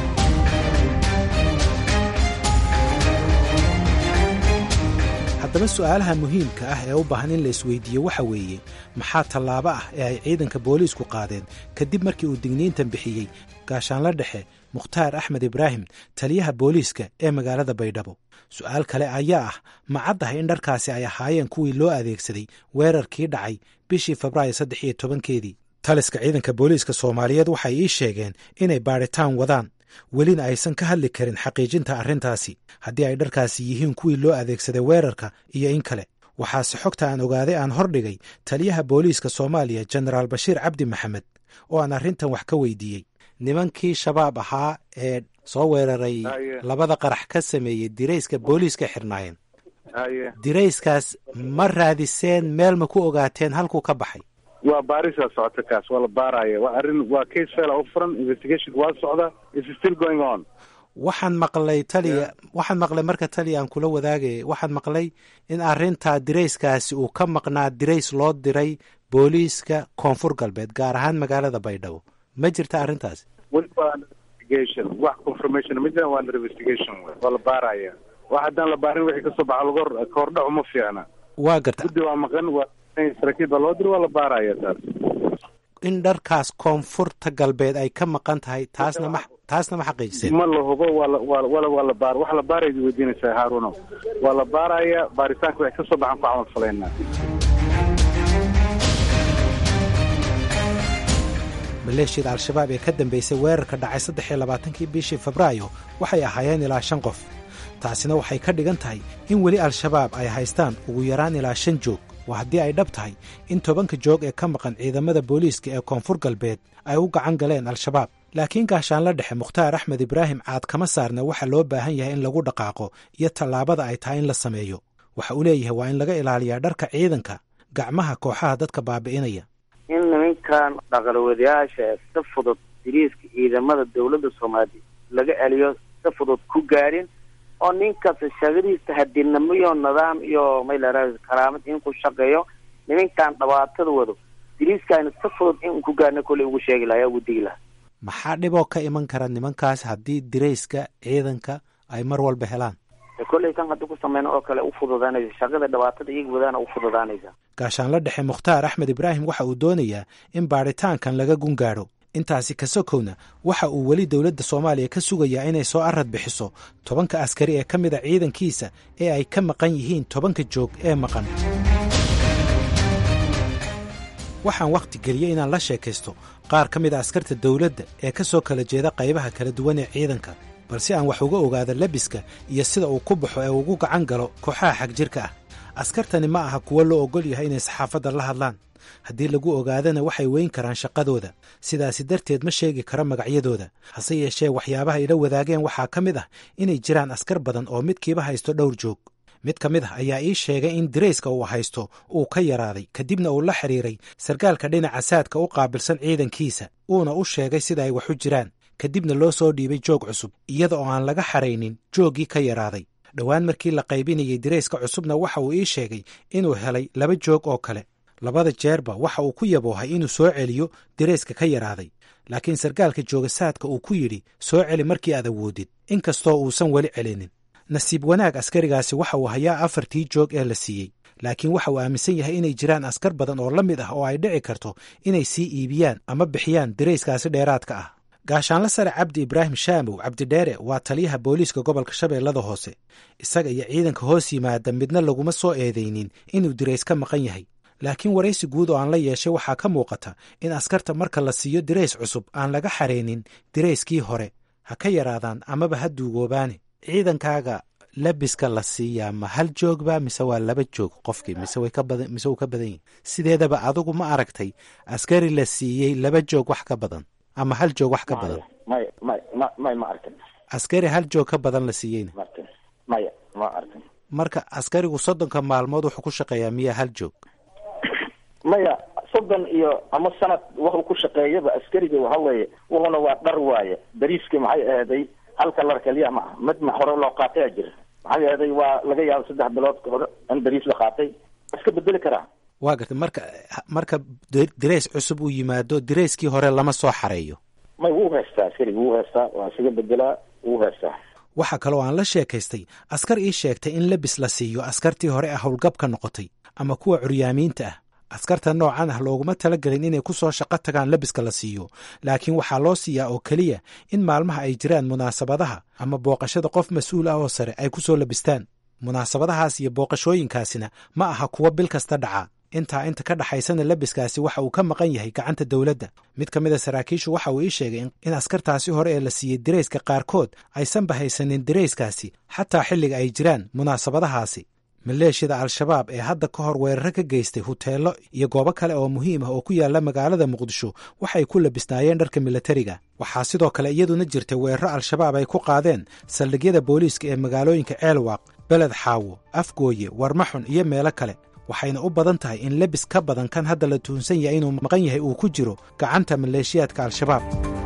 haddaba su'aalaha muhiimka ah ee u baahan in la isweydiiyo waxa weeye maxaa tallaabo ah ee ay ciidanka booliisku qaadeen kadib markii uu digniintan bixiyey gaashaanla dhexe mukhtaar axmed ibraahim taliyaha booliiska ee magaalada baydhabo su'aal kale ayaa ah ma caddahay in dharkaasi ay ahaayeen kuwii loo adeegsaday weerarkii dhacay bishii febraayo saddex iyo tobankeedii taliska ciidanka booliiska soomaaliyeed waxay ii sheegeen inay baadhitaan wadaan welina aysan ka hadli karin xaqiijinta arrintaasi haddii ay dharkaasi yihiin kuwii loo adeegsaday weerarka iyo in kale waxaase xogta aan ogaaday aan hordhigay taliyaha booliiska soomaaliya jenaraal bashiir cabdi maxamed oo aan arrintan wax ka weydiiyey nimankii shabaab ahaa ee soo weeraray labada qarax ka sameeyey dirayska booliiska xirnaayeen dirayskaas ma raadiseen meel ma ku ogaateen halkuu ka baxay waa baarisaa socota kaas waa la baaraya waa arrin waa case fail u furan investigation waa socda is still going on waxaan maqlay taliya waxaan maqlay marka taliya aan kula wadaagaya waxaan maqlay in arrintaa dirayskaasi uu ka maqnaa dirays loo diray booliiska koonfur galbeed gaar ahaan magaalada baydhabo ma jirta arrintaasi weli waa investigation wax confirmation ma jiraan waa investigation waa la baaraya wax haddaan la baarin wixii kasoo baxa laga kahordhaco ma fiicna waa garta guddi waa maqan waa saraakiil baa loo diri waa la baaraya taas in dharkaas koonfurta galbeed ay ka maqan tahay taasna ma taasna ma xaqiijiseen ma la hubo waa la waa wala waa la baar wax la baaraya weydiinaysaa haaruno waa la baaraya baaritaanka waxay kasoo baxaan ku camal falaynaa maleeshiyada al-shabaab ee ka dambeysay weerarka dhacay saddex iyo labaatankii bishii febraayo waxay ahaayeen ilaa shan qof taasina waxay ka dhigan tahay in weli al-shabaab ay haystaan ugu yaraan ilaa shan joog waa haddii ay dhab tahay in tobanka joog ee ka maqan ciidamada booliiska ee koonfur galbeed ay u gacan galeen al-shabaab laakiin gaashaanla dhexe mukhtaar axmed ibraahim caad kama saarna waxa loo baahan yahay in lagu dhaqaaqo iyo tallaabada ay tahay in la sameeyo waxa uu leeyahay waa in laga ilaaliyaa dharka ciidanka gacmaha kooxaha dadka baabi'inaya in nimankan dhaqalwadayaasha si fudud diriiska ciidamada dawladda soomaaliya laga celiyo si fudud ku gaadhin oo ninkasta shaqadiisa hadinamo iyo nidaam iyo maylara karaamad in ku shaqeeyo nimankan dhibaatada wado diriiskaana si fudud in ku gaadhna kolley ugu sheegi lahaa ugu digi lahaa maxaa dhiboo ka iman kara nimankaas haddii dirayska ciidanka ay mar walba helaan kolley kan haddi ku sameyna oo kale u fududaanaysa shaqada dhibaatada iyaga wadaana u fududaanaysa gaashaanla dhexe mukhtaar axmed ibraahim waxa uu doonayaa in baadhitaankan laga gun gaadho intaasi ka sokowna waxa uu weli dowladda soomaaliya ka sugayaa inay soo arad bixiso tobanka askari ee ka mid a ciidankiisa ee ay ka maqan yihiin tobanka joog ee maqan waxaan wakhti geliyey inaan la sheekaysto qaar ka mid a askarta dowladda ee ka soo kala jeeda qaybaha kala duwan ee ciidanka balse aan wax uga ogaado labiska iyo sida uu ku baxo ee ugu gacan galo kooxaha xagjirka ah askartani ma aha kuwo loo ogol yahay inay saxaafadda la hadlaan haddii lagu ogaadana waxay weyn karaan shaqadooda sidaasi darteed ma sheegi karo magacyadooda hase yeeshee waxyaabaha ila wadaageen waxaa ka mid ah inay jiraan askar badan oo midkiiba haysto dhowr joog mid ka mid ah ayaa ii sheegay in dirayska uu haysto uu ka yaraaday kadibna uu la xidhiiray sarkaalka dhinaca saadka u qaabilsan ciidankiisa uuna u sheegay sida ay wax u jiraan kadibna loo soo dhiibay joog cusub iyada oo aan laga xaraynin jooggii ka yaraaday dhowaan markii la qaybinayay dirayska cusubna waxa uu ii sheegay inuu helay laba joog oo kale labada jeerba waxa uu ku yaboohay inuu soo celiyo dirayska ka yaraaday laakiin sarkaalka joogasaadka uu ku yidhi soo celi markii aad awoodid inkastoo uusan weli celinin nasiib wanaag askarigaasi waxa uu hayaa afartii joog ee la siiyey laakiin waxa uu aaminsan yahay inay jiraan askar badan oo la mid ah oo ay dhici karto inay sii iibiyaan ama bixiyaan dirayskaasi dheeraadka ah gaashaanla sare cabdi ibraahim shaamow cabdidheere waa taliyaha booliiska gobolka shabeellada hoose isaga iyo ciidanka hoos yimaada midna laguma soo eedaynin inuu dirays ka maqan yahay laakiin waraysi guud oo aan la yeeshay waxaa ka muuqata in askarta marka la siiyo dirays cusub aan laga xaraynin dirayskii hore ha ka yaraadaan amaba ha duugoobaane ciidankaaga labiska la siiyaa ma hal joogba mise waa laba joog qofkii mise way ka badan mise wuu ka badan yahi sideedaba adigu ma aragtay askari la siiyey laba joog wax ka badan ama hal joog wax ka badan may may ma may ma arkin askari hal joog ka badan la siiyeyna markin maya ma arkin marka askarigu soddonka maalmood wuxuu ku shaqeeyaa miyaa hal joog maya soddon iyo ama sanad wuxuu ku shaqeeyaba askariga waxa weeye wuxuna waa dhar waaye dariiskii maxay aheeday halka lar keliya ma aha mid ma hore loo qaataya jira maxay aheeday waa laga yaaba saddex bilood hore in dariis la qaatay iska bedeli karaa waa gartay marka marka dirays cusub uu yimaado dirayskii hore lama soo xareeyo may wuu haystaa askariga wuu haystaa waa isaga bedelaa wuu haystaa waxaa kaloo aan la sheekaystay askar ii sheegtay in lebis la siiyo askartii hore ah howlgabka noqotay ama kuwa curyaamiinta ah askarta noocan ah looguma talagelin inay ku soo shaqo tagaan lebiska la siiyo laakiin waxaa loo siiyaa oo keliya in maalmaha ay jiraan munaasabadaha ama booqashada qof mas-uul ah oo sare ay ku soo labistaan munaasabadahaas iyo booqashooyinkaasina ma aha kuwa bil kasta dhaca intaa inta ka dhaxaysana lebiskaasi waxa uu ka maqan yahay gacanta dowladda mid ka mid a saraakiishu waxa uu ii sheegay in askartaasi hore ee la siiyey dirayska qaarkood aysanba haysanin dirayskaasi xataa xilliga ay jiraan munaasabadahaasi maleeshiyada al-shabaab ee hadda ka hor weeraro ka geystay huteelo iyo goobo kale oo muhiim ah oo ku yaala magaalada muqdisho waxay ku labisnaayeen dharka milatariga waxaa sidoo kale iyaduna jirtay weeraro al-shabaab ay ku qaadeen saldhigyada booliiska ee magaalooyinka ceelwaaq beled xaawo afgooye warmaxun iyo meelo kale waxayna u badan tahay in lebis ka badan kan hadda la tuhunsan yahay inuu maqan yahay uu ku jiro gacanta maleeshiyaadka al-shabaab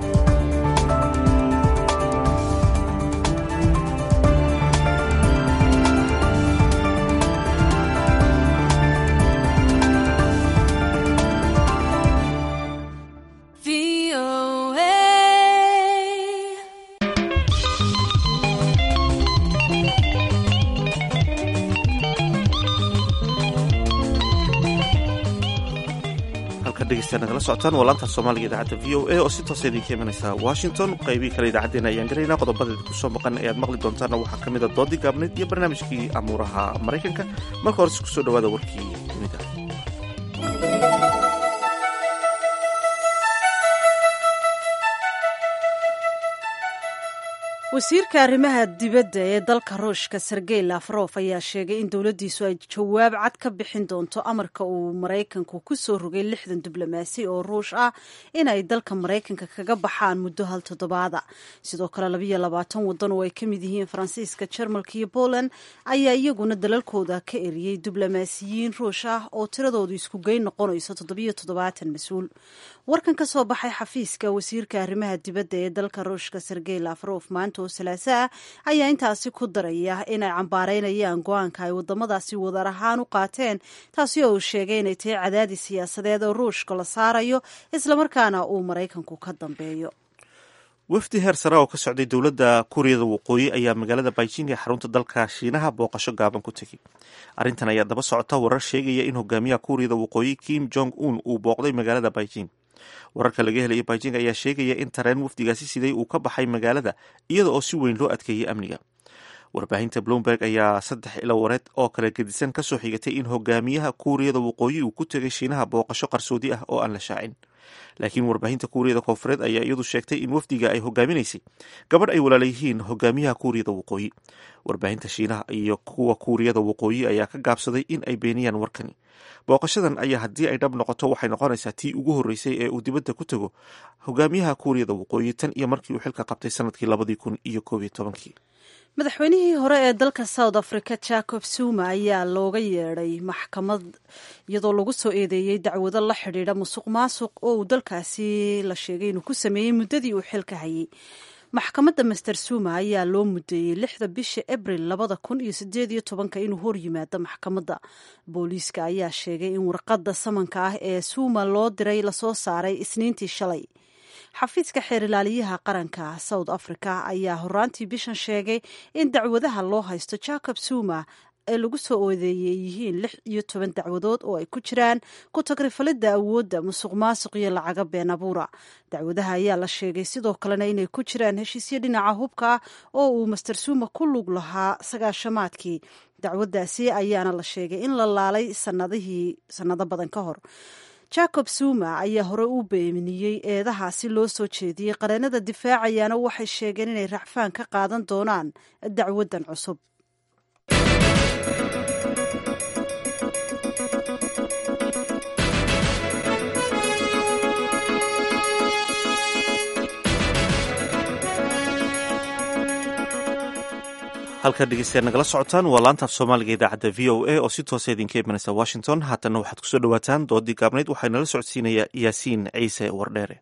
nagala socotaan waa laanta soomaaliga idaacadda v o a oo si toosa idinka imanaysa washington qaybihii kale idaacaddeenna ayaan gelaynaa qodobadeeda kusoo maqan ee aad maqli doontaanna waxaa ka mida doodii gaabneyd iyo barnaamijkii amuuraha maraykanka marka horese kusoo dhawaada warkii dunida wasiirka arrimaha dibadda ee dalka ruushka sergey lafrof ayaa sheegay in dowladdiisu ay jawaab cad ka bixin doonto amarka uu maraykanku ku soo rogay lixdan diblomaasi oo ruush ah inay dalka maraykanka kaga baxaan muddo hal toddobaada sidoo kale labayo labaatan waddan oo ay ka mid yihiin faransiiska jarmalka iyo poland ayaa iyaguna dalalkooda ka eriyey diblomaasiyiin ruush ah oo tiradoodu isku geyn noqonayso toddobiyo toddobaatan mas-uul warkan ka soo baxay xafiiska wasiirka arrimaha dibadda ee dalka ruushka sergey lafrof maanta oo salaaso ah ayaa intaasi ku daraya inay cambaareynayaan go-aanka ay wadamadaasi wadar ahaan u qaateen taasi oo uu sheegay inay tahay cadaadis siyaasadeed oo ruushka la saarayo islamarkaana uu maraykanku ka dambeeyo wafdi heer sare oo ka socday dowladda kuuriyada waqooyi ayaa magaalada beijing ee xarunta dalka shiinaha booqasho gaaban ku tegey arrintan ayaa daba socota warar sheegaya in hogaamiyaha kuuriyada waqooyi kim jong un uu booqday magaalada beijing wararka laga helaya beijing ayaa sheegaya in tareen wafdigaasi siday uu ka baxay magaalada iyada oo si weyn loo adkeeyey amniga warbaahinta bloomberg ayaa saddex ilo wareed oo kala gedisan kasoo xigatay in hogaamiyaha kuuriyada waqooyi uu ku tegay shiinaha booqasho qarsoodi ah oo aan la shaacin laakiin warbaahinta kuuriyada koonfureed ayaa iyadu sheegtay in wafdiga ay hogaaminaysay gabadh ay walaalayihiin hogaamiyaha kuuriyada waqooyi warbaahinta shiinaha iyo kuwa kuuriyada waqooyi ayaa ka gaabsaday in ay beeniyaan warkani booqashadan ayaa haddii ay dhab noqoto waxay noqonaysaa tii ugu horreysay ee uu dibadda ku tago hogaamiyaha kuuriyada waqooyi tan iyo markii uu xilka qabtay sanadkii labadii kun iyo koob iyo tobankii madaxweynihii hore ee dalka south africa jacob zuma ayaa looga yeedhay maxkamad iyadoo lagu soo eedeeyey dacwado la xidhiidha musuq maasuq oo uu dalkaasi la sheegay inuu ku sameeyey muddadii uu xilka hayay maxkamadda master zuma ayaa loo mudeeyey lixda bisha abril labada kun iyo sideed iyo tobanka inuu hor yimaado maxkamadda booliiska ayaa sheegay in warqadda samanka ah ee zuma loo diray lasoo saaray isniintii shalay xafiiska xeerilaaliyaha qaranka south africa ayaa horaantii bishan sheegay in dacwadaha loo haysto jacob zuma ee lagu soo oodeeyey yihiin lix iyo toban dacwadood oo ay ku jiraan ku tagrifalidda awoodda musuq maasuq iyo lacaga been abuura dacwadaha ayaa la sheegay sidoo kalena inay ku jiraan heshiisyo dhinaca hubka ah oo uu master zuma ku lug lahaa sagaashamaadkii dacwaddaasi ayaana la sheegay in la laalay sanadihii sannado badan ka hor jacob zuma ayaa hore u beeniyey eedahaasi loo soo jeediyey qareenada difaacayaana waxay sheegeen inay racfaan ka qaadan doonaan dacwaddan cusub halkaa dhegeystayaal nagala socotaan waa laantaaf soomaaliga idaacadda v o a oo si toosa idinka imanaysa washington haatanna waxaad kusoo dhawaataan doodii gaabnayd waxaa nala socodsiinaya yaasiin ciise wardheere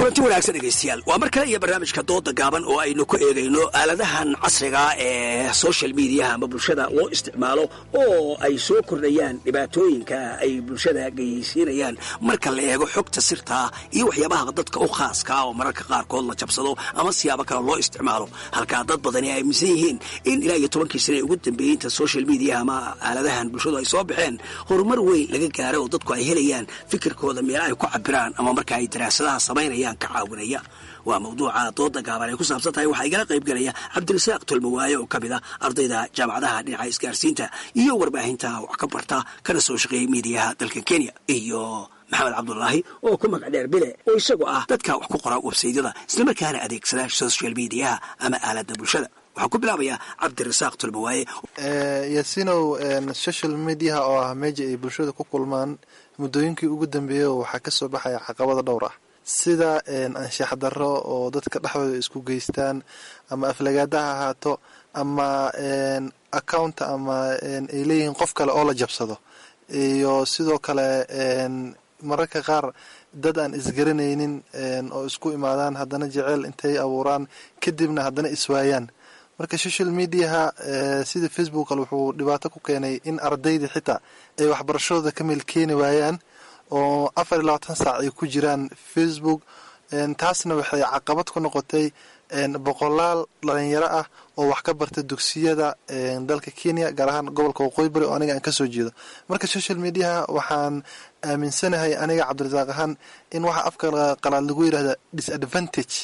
kulanti wanaagsan dhegaystayaal waa mar kale iyo barnaamijka dooda gaaban oo aynu ku eegayno aaladahan casriga ee social mediaha ama bulshada loo isticmaalo oo ay soo kordhayaan dhibaatooyinka ay bulshada geysiinayaan marka la eego xogta sirtaa iyo waxyaabaha dadka u khaaskaa oo mararka qaarkood la jabsado ama siyaabo kale loo isticmaalo halkaa dad badani ay aaminsan yihiin in ilaa iyo tobankii sane ugu dambeeyinta social mediaha ama aaladahan bulshadu ay soo baxeen horumar weyn laga gaaro oo dadku ay helayaan fikirkooda meel ay ku cabiraan ama marka ay daraasadaha samaynayaan ka caawinaya waa mawduuca dooda gaaban ay ku saabsan tahay waxaa igala qayb gelaya cabdirasaaq tolmawaaye oo ka mid a ardayda jaamacadaha dhinaca isgaarsiinta iyo warbaahinta wax ka barta kana soo shaqeeyay miidiyaha dalka kenya iyo maxamed cabdulaahi oo ku magac dheer bile oo isagoo ah dadka wax ku qora websaydyada islamarkaana adeegsada social mediaha ama aalada bulshada waxaan ku bilaabayaa cabdirasaaq tolmawaaye yasinow social mediaha oo ah meeja ay bulshada ku kulmaan muddooyinkii ugu dambeeyey waxaa ka soo baxaya caqabada dhowr ah sida anshax darro oo dadka dhexdooda isku geystaan ama aflagaada ha ahaato ama account ama ay leeyihiin qof kale oo la jabsado iyo sidoo kale mararka qaar dad aan isgaranaynin oo isku imaadaan haddana jeceyl intay abuuraan kadibna haddana iswaayaan marka social mediaha sida facebook kale wuxuu dhibaato ku keenay in ardayda xitaa ay waxbarashadooda ka meel keeni waayaan oo afar iyo labaatan saac ay ku jiraan facebook taasna waxay caqabad ku noqotay boqolaal dhalinyaro ah oo wax ka barta dugsiyada dalka kenya gaar ahaan gobolka waqooyi bari oo aniga aan kasoo jeedo marka social mediaha waxaan aaminsanahay aniga cabdirasaaq ahaan in waxa afka qalaad lagu yidhahda disadvantage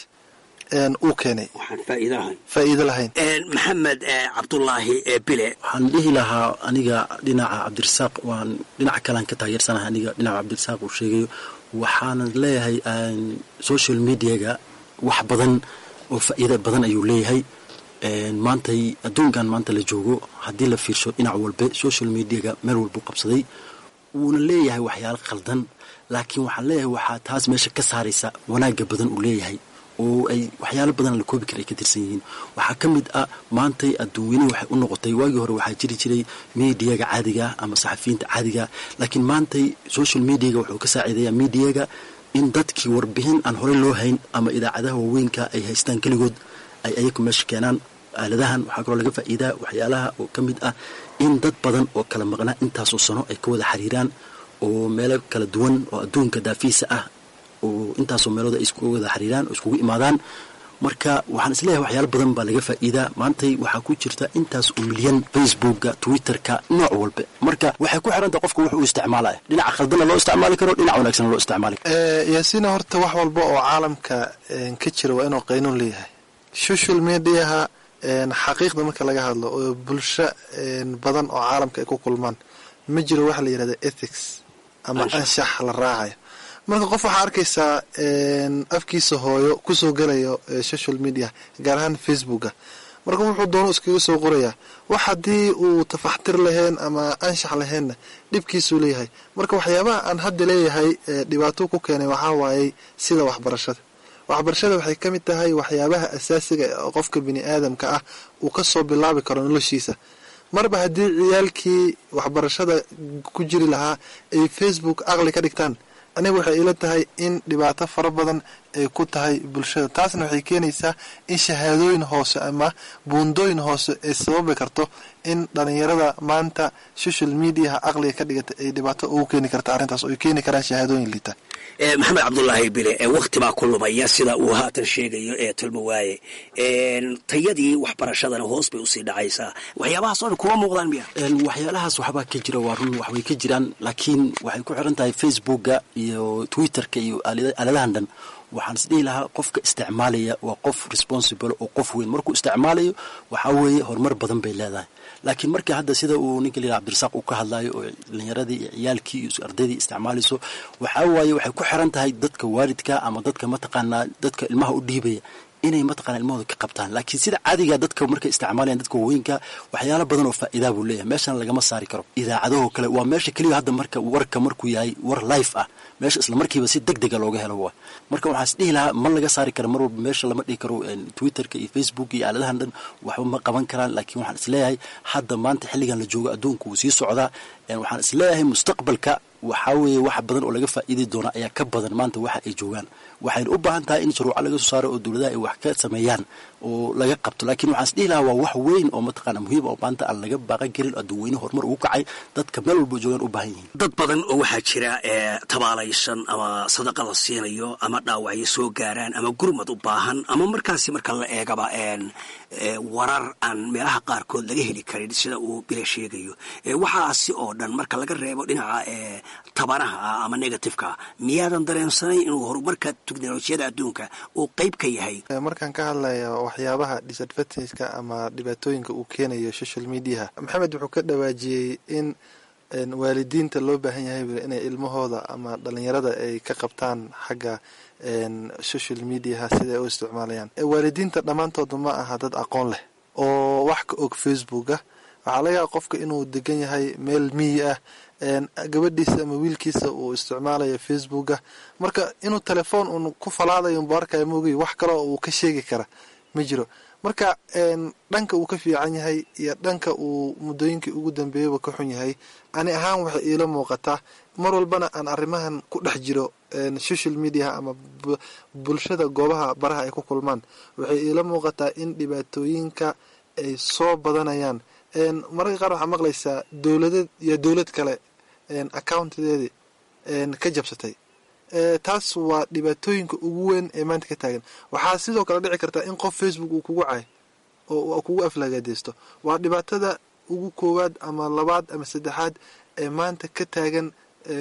uu keenay faa'iido lahayn maxamed cabdulaahi bile waxaan dhihi lahaa aniga dhinaca cabdirasaaq waan dhinaca kalean ka taageersanahay aniga dhinaca cabdirasaaq uu sheegayo waxaana leeyahay social mediaga wax badan oo faa'iida badan ayuu leeyahay maantay adduunkan maanta la joogo haddii la fiirsho dhinac walbe social mediaga meel walbuu qabsaday wuuna leeyahay waxyaalo khaldan laakiin waxaan leeyahay waxaa taas meesha ka saaraysa wanaagga badan uu leeyahay oo ay waxyaalo badan la koobi kara ay ka tirsan yihiin waxaa ka mid ah maantay adduunweyne waxay u noqotay waagii hore waxaa jiri jiray mediaga caadiga ama saxafiyiinta caadiga laakiin maantay social mediaga wuxuu ka saaciidayaa mediaga in dadkii warbixin aan horey loo hayn ama idaacadaha waaweynka ay haystaan keligood ay ayagu meesha keenaan aaladahan waxaa kaloo laga faa'iidaa waxyaalaha oo ka mid ah in dad badan oo kala maqnaa intaasoo sano ay ka wada xiriiraan oo meelo kala duwan oo adduunka daafiisa ah oo intaasoo meelooda ay isku wada xiriiraan oo iskugu imaadaan marka waxaan isleeyahay waxyaalo badan baa laga faa'iidaa maantay waxaa ku jirta intaas oo milyan facebooka twitterka nooc walba marka waxay ku xirantaha qofka wuxuu isticmaalaya dhinaca khaldana loo isticmaali karo dhinac wanaagsan loo isticmaali karo yaasiina horta wax walba oo caalamka ka jira waa inuu qaynuun leeyahay social mediaha xaqiiqda marka laga hadlo oo bulsho badan oo caalamka ay ku kulmaan ma jiro waxa la yidhahda ethics ama anshax la raacayo marka qof waxaa arkaysaa afkiisa hooyo kusoo gelayo social media gaar ahaan facebooka marka wuxuu doono iskaga soo qorayaa wax haddii uu tafaxtir lahayn ama anshax lahaynna dhibkiisuu leeyahay marka waxyaabaha aan hadda leeyahay dhibaato ku keenay waxaa waayey sida waxbarashada waxbarashada waxay ka mid tahay waxyaabaha asaasiga oo qofka bini aadamka ah uu kasoo bilaabi karo noloshiisa marba haddii ciyaalkii waxbarashada ku jiri lahaa ay facebook aqli ka dhigtaan aniga waxay ila tahay in dhibaato fara badan ay ku tahay bulshada taasna waxay keenaysaa in shahaadooyin hoose ama buundooyin hoose ay sababi karto in dhalinyarada maanta social mediaha aqliga ka dhigata ay dhibaato ugu keeni karta arrintaas oo ay keeni karaan shahaadooyin liita maxamed cabdulaahi bile wakti baa ku lumaya sida uu haatan sheegayo ee tulmawaaye tayadii waxbarashadana hoos bay usii dhacaysaa waxyaabahaas oo dhan kuma muuqdaan miya waxyaalahaas waxbaa ka jira waa run waxbay ka jiraan laakiin waxay ku xiran tahay facebooka iyo twitterka iyo aaladahan dhan waxaan is dhihi lahaa qofka isticmaalaya waa qof responsible oo qof weyn markuu isticmaalayo waxaa weeye horumar badan bay leedahay laakiin marka hadda sida uu ninka la yidhaha cabdirasaaq uu ka hadlayo oo dhalinyaradii iyo ciyaalkii iyo ardaydii isticmaalayso waxaa waaye waxay ku xiran tahay dadka waalidka ama dadka mataqaanaa dadka ilmaha u dhiibaya inay mataqana ilmahooda ka qabtaan laakiin sida caadiga dadka markay isticmaalayan dadka waaweynka waxyaalo badan oo faa'iidaa buu leeyahay meeshana lagama saari karo idaacadahoo kale waa meesha keliya hadda marka warka markuu yahay war life ah meesha isla markiiba si deg dega looga helo waa marka waxaan is dhihi lahaa ma laga saari karo mar walba meesha lama dhihi karo twitterka iyo facebook iyo aaladahan dhan waxba ma qaban karaan laakiin waxaan isleeyahay hadda maanta xilligan la joogo adduunku wuu sii socdaa waxaan isleeyahay mustaqbalka waxaa weeye wax badan oo laga faa'iidi doona ayaa ka badan maanta waxa ay joogaan waxayna u baahan tahay in shuruuco laga soo saaro oo dowladaha ay wax ka sameeyaan oo laga qabto laakiin waxaan is dhihi lahaa waa wax weyn oo mataqaana muhiim oo maanta aan laga baaqan karin adduunweyne horumar ugu kacay dadka meel walba joogaan u baahan yihiin dad badan oo waxaa jira ee tabaalaysan ama sadaqa la siinayo ama dhaawacyo soo gaaraan ama gurmad u baahan ama markaasi marka la eegaba warar aan meelaha qaarkood laga heli karin sida uu bila sheegayo waxaasi oo dhan marka laga reebo dhinaca tabanaha ah ama negativeka miyaadan dareensanayn inuu horumarka teknolojiyada adduunka uu qayb ka yahay markaan ka hadlaya waxyaabaha disadvantageka ama dhibaatooyinka uu keenayo social mediaha maxamed wuxuu ka dhawaajiyey in waalidiinta loo baahan yahay inay ilmahooda ama dhalinyarada ay ka qabtaan xagga social mediaha siday u isticmaalayaan waalidiinta dhammaantooda ma aha dad aqoon leh oo wax ka og facebooka waxaa laga yaaba qofka inuu degan yahay meel miyi ah gabadhiisa ama wiilkiisa uu isticmaalayo facebooka marka inuu telefoon uun ku falaadayo unbu arkaya moogiy wax kaleo uu ka sheegi kara ma jiro marka dhanka uu ka fiican yahay iyo dhanka uu muddooyinkii ugu dambeeyaba ka xun yahay ani ahaan waxay iila muuqataa mar walbana aan arrimahan ku dhex jiro social mediaha ama bulshada goobaha baraha ay ku kulmaan waxay iila muuqataa in dhibaatooyinka ay soo badanayaan mararka qaar waxaa maqlaysaa dowladad iyo dowlad kale accountadeedii ka jabsatay taas waa dhibaatooyinka ugu weyn ee maanta ka taagan waxaa sidoo kale dhici kartaa in qof facebook uu kugu cay oo kugu aflagaadeysto waa dhibaatada ugu koowaad ama labaad ama saddexaad ee maanta ka taagan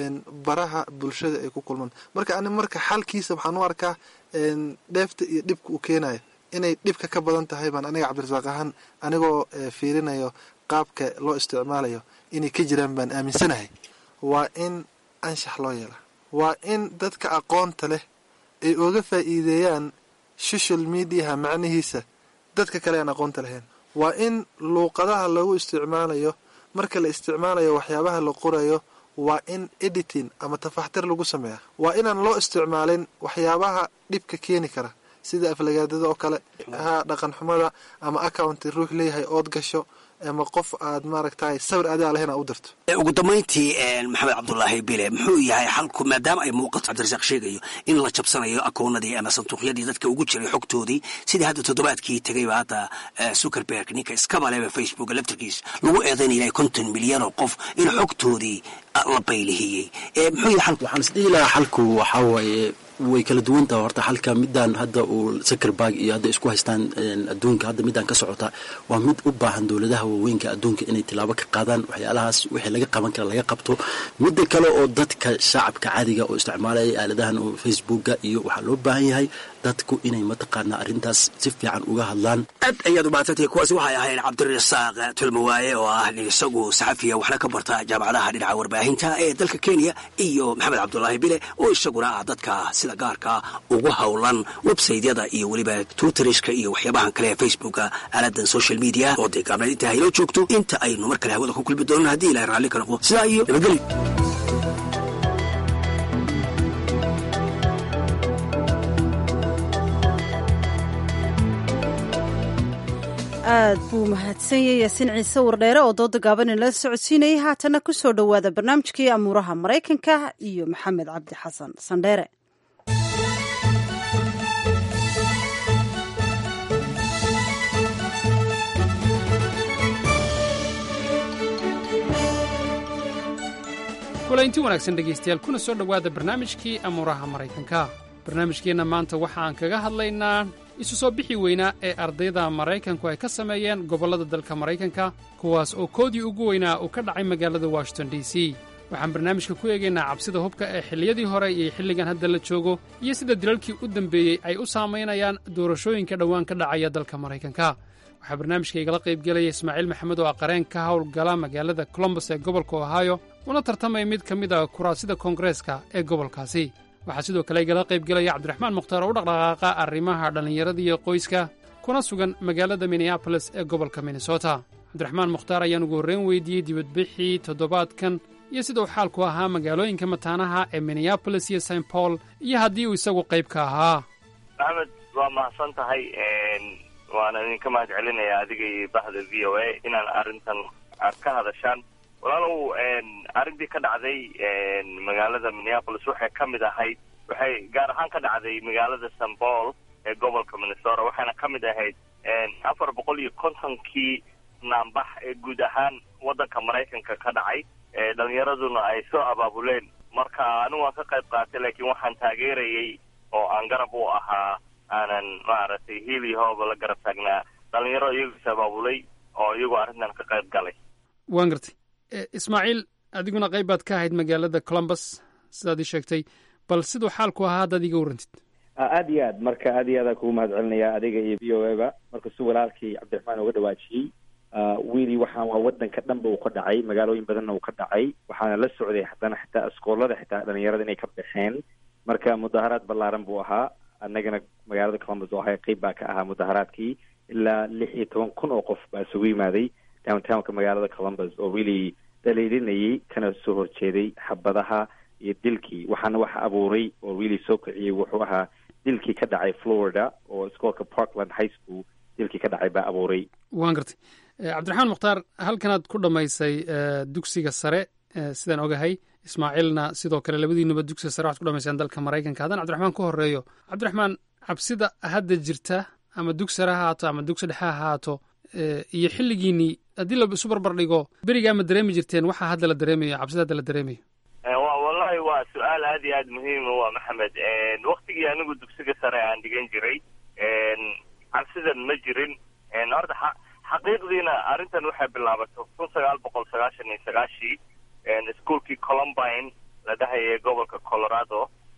baraha bulshada ay ku kulmaan marka ani marka xalkiisa waxaan u arkaa dheefta iyo dhibka uu keenayo inay dhibka ka badan tahay baan aniga cabdirasaaq ahaan anigoo fiirinayo qaabka loo isticmaalayo inay ka jiraan baan aaminsanahay waa in anshax loo yeela waa in dadka aqoonta leh ay oga faa'iideeyaan social mediaha macnihiisa dadka kale aan aqoonta lahayn waa in luuqadaha lagu isticmaalayo marka la isticmaalayo waxyaabaha la qorayo waa in editing ama tafaxtir lagu sameeya waa inaan loo isticmaalin waxyaabaha dhibka keeni kara sida aflagaadada oo kale ha dhaqan xumada ama accounti ruux leeyahay ood gasho ama qof aad maaragtay sawir adaa lahayn aa u dirto ugu dambayntii maxamed cabdulaahi bile muxuu yahay xalku maadaama ay muuqato cabdirasaaq sheegayo in la jabsanayo akoonadii ama sanduuqyadii dadka ugu jiray xogtoodii sidii hadda toddobaadkii tegayba hadda zuckerberg ninka iskabaleba facebook laftarkiis lagu eedaynaya konton milyan oo qof in xogtoodii la baylihiyey muxuu yahay xalku waxaan isdhihi lahaa xalku waxaa waaye way kala duwan taha horta xalka midaan hadda uu zuckerberg iyo hadda isku haystaan adduunka hadda midaan ka socota waa mid u baahan dowladaha waaweynka adduunka inay tilaabo ka qaadaan waxyaalahaas wixii laga qaban kara laga qabto midda kale oo dadka shacabka caadiga oo isticmaalaya aaladahan oo facebooka iyo waxaa loo baahan yahay dadku inay mataqaanaa arrintaas si fiican uga hadlaan aad ayaad umaadsantahay kuwaasi waxay ahayn cabdirasaaq tulmawaaye oo ah isagu saxafiya waxna ka barta jaamacadaha dhinaca warbaahinta ee dalka kenya iyo maxamed cabdulaahi bile oo isaguna ah dadka sida gaarka ugu howlan websaytyada iyo weliba twitterska iyo waxyaabahan kale ee facebooka aaladan social media oo dee gaabnayd inta hayloo joogto inta aynu mar kale hawada ku kulmi doono haddii ilahay raalli ka noqdo sidaa iyo nabadgelyo aad buu mahadsanyay yaasiin ciise wardheere oo dooda gaaban inala socodsiinayay haatana ku soo dhowaada barnaamijkii amuuraha maraykanka iyo maxamed cabdi xasan sandheere kulaynti wanaagsan dhegaystayaal kuna soo dhowaada barnaamijkii amuuraha maraykanka barnaamijkeenna maanta waxa aan kaga hadlaynaa isu soo bixi weynaa ee ardayda maraykanku ay ka sameeyeen gobollada dalka maraykanka kuwaas oo koodii ugu weynaa uu ka dhacay magaalada washington d c waxaan barnaamijka ku eegaynaa cabsida hubka ee xilliyadii hore iyo xilligan hadda la joogo iyo sida dilalkii u dambeeyey ay u saamaynayaan doorashooyinka dhowaan ka dhacaya dalka maraykanka waxaa barnaamijka igala qaybgelaya ismaaciil maxamed oo aqareen ka howlgala magaalada colombos ee gobolka ohio una tartamaya mid ka mid a kuraasida koongareeska ee gobolkaasi waxaa sidoo kale igala qaybgelaya cabdiraxmaan mukhtaar oo u dhaqdhaqaaqa arrimaha dhallinyarada iyo qoyska kuna sugan magaalada minneabolis ee gobolka minnesota cabdiraxmaan mukhtaar ayaan ugu horreyn weydiiyey dibadbixii toddobaadkan iyo sida uu xaalku ahaa magaalooyinka mataanaha ee minneabolis iyo st paul iyo haddii uu isagu qayb ka ahaa axmed waa mahadsan tahay waana idinka mahad celinaya adiga iyo bahda v o a inaan arrintan aad ka hadashaan walaalow arrintii ka dhacday magaalada minneapolis waxay ka mid ahayd waxay gaar ahaan ka dhacday magaalada st paul ee gobolka minnesota waxayna ka mid ahayd afar boqol iyo kontonkii naanbax ee guud ahaan waddanka maraykanka ka dhacay dhalinyaraduna ay soo abaabuleen marka anigu waan ka qayb qaatay laakiin waxaan taageerayay oo aan garab u ahaa aanan maaragtay hiil iyo hooba la garab taagnaa dhalinyaro iyagu is abaabulay oo iyagu arrintan ka qayb galay waan gartay ismaaciil adiguna qayb baad ka ahayd magaalada columbus sidaad ii sheegtay bal siduu xaalku ahaa haddaad iga warrantid aad iyo aad marka aad iyo aadaan kugu mahad celinaya adiga iyo v o eba marka si walaalkii cabdiraxmaan uga dhawaajiyey wiili waxaan waa wadanka dhanba uu ka dhacay magaalooyin badanna uu ka dhacay waxaana la socday haddana xitaa iskoolada xitaa dhalinyarada inay ka baxeen marka mudaharaad ballaaran buu ahaa annagana magaalada columbus oo ahay qeyb baa ka ahaa mudaharaadkii ilaa lix iyo toban kun oo qof baa isugu yimaaday downtownka magaalada columbus oo really dhaliilinayay kana soo horjeeday xabadaha iyo dilkii waxaana waxa abuuray oo really soo kiciyey wuxuu ahaa dilkii ka dhacay florida oo iskoolka parkland high school dilkii ka dhacay baa abuuray waan gartay cabdiraxmaan mukhtaar halkanaad ku dhammaysay dugsiga sare sidaan ogahay ismaaciilna sidoo kale labadiinuba dugsiga sare waxad ku dhamayseen dalka maraykanka haddaan cabdiraxmaan ku horeeyo cabdiraxmaan cabsida hadda jirta ama dugsi sare ha haato ama dugsi dhexe ha haato iyo xilligiinii haddii la isu barbar dhigo berigaa ma dareemi jirteen waxaa hadda la dareemayo cabsida hadda la dareemayo wa wallahi waa su-aal aad iyo aad muhiima waa maxamed waktigii anigu dugsiga sare aan dhigan jiray cabsidan ma jirin horta xa xaqiiqdiina arrintan waxay bilaabatay kun sagaal boqol sagaashan iyo sagaashii ischoolkii columbine la dhahayay gobolka colorado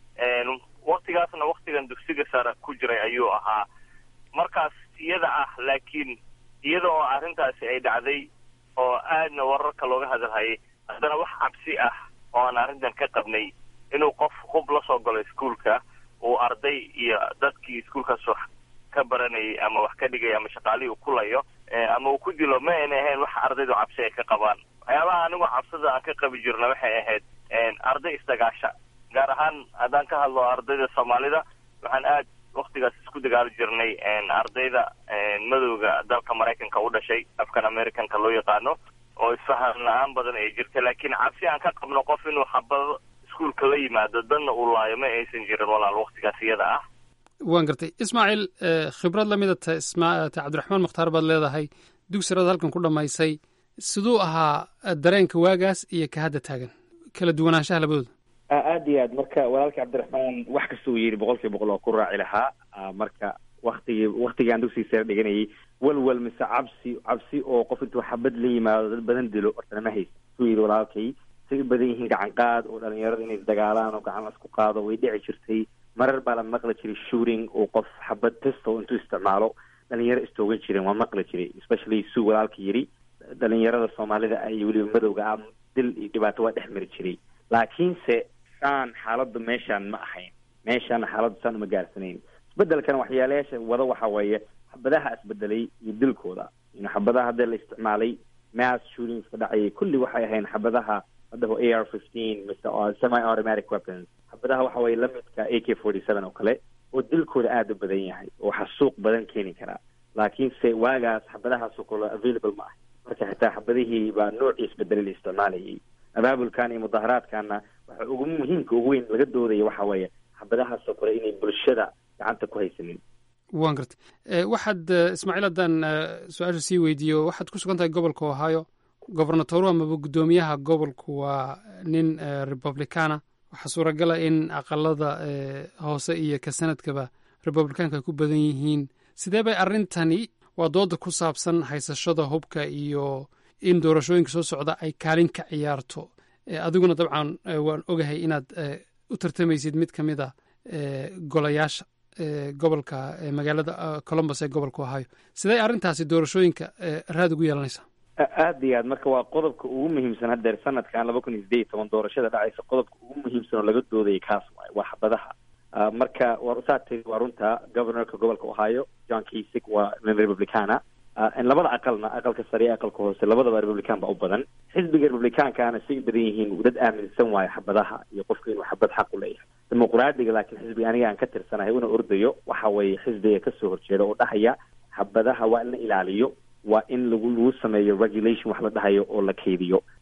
waktigaasna waktigan dugsiga sare ku jiray ayuu ahaa markaas iyada ah laakiin iyada oo arrintaasi ay dhacday oo aadna wararka looga hadalhayay haddana wax cabsi ah oo aan arrintan ka qabnay inuu qof hub la soo galo iskuolka uu arday iyo dadkii iskuolkaas wax ka baranayay ama wax ka dhigay ama shaqaalihii uu kulayo ama uu ku dilo ma ayna ahayn wax ardaydu cabsi ay ka qabaan waxyaabaha anigu cabsida aan ka qabi jirna waxay ahayd arday isdagaasha gaar ahaan haddaan ka hadlo ardayda soomaalida waxaan aad waktigaas isku dagaali jirnay ardayda madowga dalka maraykanka u dhashay afkan americanka loo yaqaano oo isfahan la-aan badan ay jirta laakiin cabsi aan ka qabno qof inuu xabado iskuolka la yimaado danna uu laayo ma aysan jirin walaal waktigaas iyada ah waan gartay ismaaciil khibrad lamida ta isma ta cabdiraxmaan mukhtaar baad leedahay dugsirada halkan ku dhammaysay siduu ahaa dareenka waagaas iyo ka hadda taagan kala duwanaanshaha labadooda aad iyo aad marka walaalkii cabdiraxmaan wax kasta uu yidhi boqol kiiba boqol oo ku raaci lahaa marka waktigii waktigii aan dugsiga sare dhiganayay walwal mise cabsi cabsi oo qof intuu xabad la yimaado dad badan dilo hortana ma haysa suu yidhi walaalkay say u badan yihiin gacan qaad oo dhalinyarada inay isdagaalaan oo gacan lasku qaado way dhici jirtay marar baa la maqli jiray shooting oo qof xabad pistol intuu isticmaalo dhalinyaro istoogan jireen waa maqli jiray especially suu walaalka yidhi dhalinyarada soomaalida ay weliba madowga ah dil iyo dhibaato waa dhex mari jiray laakiinse saan xaaladdu meeshaan ma ahayn meeshaana xaaladdu saan uma gaarsanayn isbedelkana waxyaalayaasha wada waxa weeye xabadaha isbedelay iyo dilkooda in xabadaha hadda la isticmaalay mass shootings ka dhacayay kulli waxay ahayn xabadaha haddaho a r fifteen mise semi automatic weapons xabadaha waxa weeye lamidka a k forty seven oo kale oo dilkooda aada u badan yahay oo xasuuq badan keeni karaa laakiinse waagaas xabadahaasoo kale available ma ah marka xitaa xabadihii baa noocii isbedelay la isticmaalayay abaabulkan iyo mudaharaadkana waxa ugu muhiimka ugu weyn laga doodaya waxa weeye xabadahaasoo kale inay bulshada gacanta ku haysanin waan gartay waxaad ismaaciil haddaan su-aasha sii weydiiyo waxaad ku sugan tahay gobolka ohio gobernatoru amaba guddoomiyaha gobolku waa nin republicana waxaa suuragala in aqalada hoose iyo ka sanadkaba republicaanka ay ku badan yihiin sidee bay arrintani waa dooda ku saabsan haysashada hubka iyo in doorashooyinka soo socda ay kaalin ka ciyaarto adiguna dabcan waan ogahay inaad u tartamaysid mid ka mid a golayaasha gobolka magaalada columbus ee gobolka ohio sidee arrintaasi doorashooyinka raad ugu yeelanaysaa aada iyo aad marka waa qodobka ugu muhiimsan haddeer sanadkan laba kun iyo sideed iyo toban doorashada dhacaysa qodobka ugu muhiimsan oo laga doodaya kaas waay waa xabadaha marka war saa tiri waa runta governorka gobolka ohio john kasig waa nin republicana labada aqalna aqalka sare iyo aqalka hoose labadaba republican ba u badan xisbiga republicankana say u badan yihiin dad aaminsan waayo xabadaha iyo qofka inuu xabad xaq u leeyahay dimuqraadiga laakiin xisbiga aniga aan ka tirsanahay una ordayo waxa weeye xisbiga kasoo horjeeda oo dhahaya xabadaha waa in la ilaaliyo waa in lagu lagu sameeyo regulation wax la dhahayo oo la kaydiyo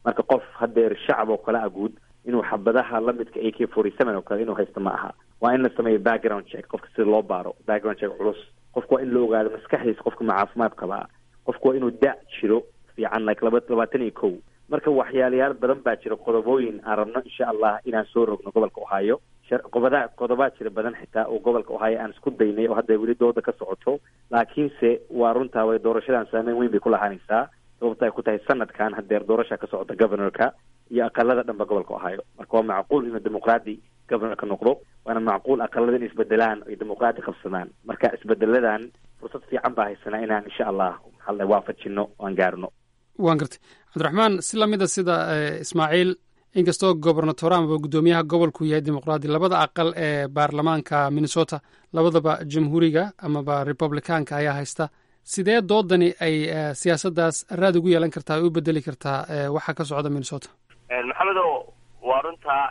marka qof hadeer shacab oo kale ah guud inuu xabadaha lamidka a k forty seven oo kale inuu haysto ma aha waa in la sameeyo background check qofka sida loo baaro background check culus qofka waa in la ogaado maskaxdiisa qofka ma caafimaad qabaa qofka waa inuu da jiro fiican like laba labaatan iyo kow marka waxyaalayaal badan baa jira qodobooyin aan rabno insha allah inaan soo rogno gobolka ohio qodoba qodobaa jira badan xitaa oo gobolka ohio aan isku daynay oo hadda weli dooda ka socoto laakiinse waa runtaa way doorashadan saameyn weyn bay ku lahaanaysaa sababta ay ku tahay sanadkan hadeer doorasha ka socota governorka iyo aqalada dhanba gobolka ohio marka waa macquul inuu dimuqraadi governorka noqdo waana macquul aqalada in isbedelaan ay dimuqraadi qabsadaan marka isbedeladan fursad fiican baa haysanaa inaan insha allah maxaa waafajino o aan gaarno waan gartay cabdiraxmaan si lamida sida ismaaciil inkastoo gobernator amaba guddoomiyaha gobolku yahay dimuqraadi labada aqal ee baarlamaanka minnesota labadaba jamhuuriga amaba republicaanka ayaa haysta sidee doodani ay siyaasaddaas raad ugu yeelan kartaa ay u bedeli kartaa waxa ka socda minnesota maxamedo waa runtaa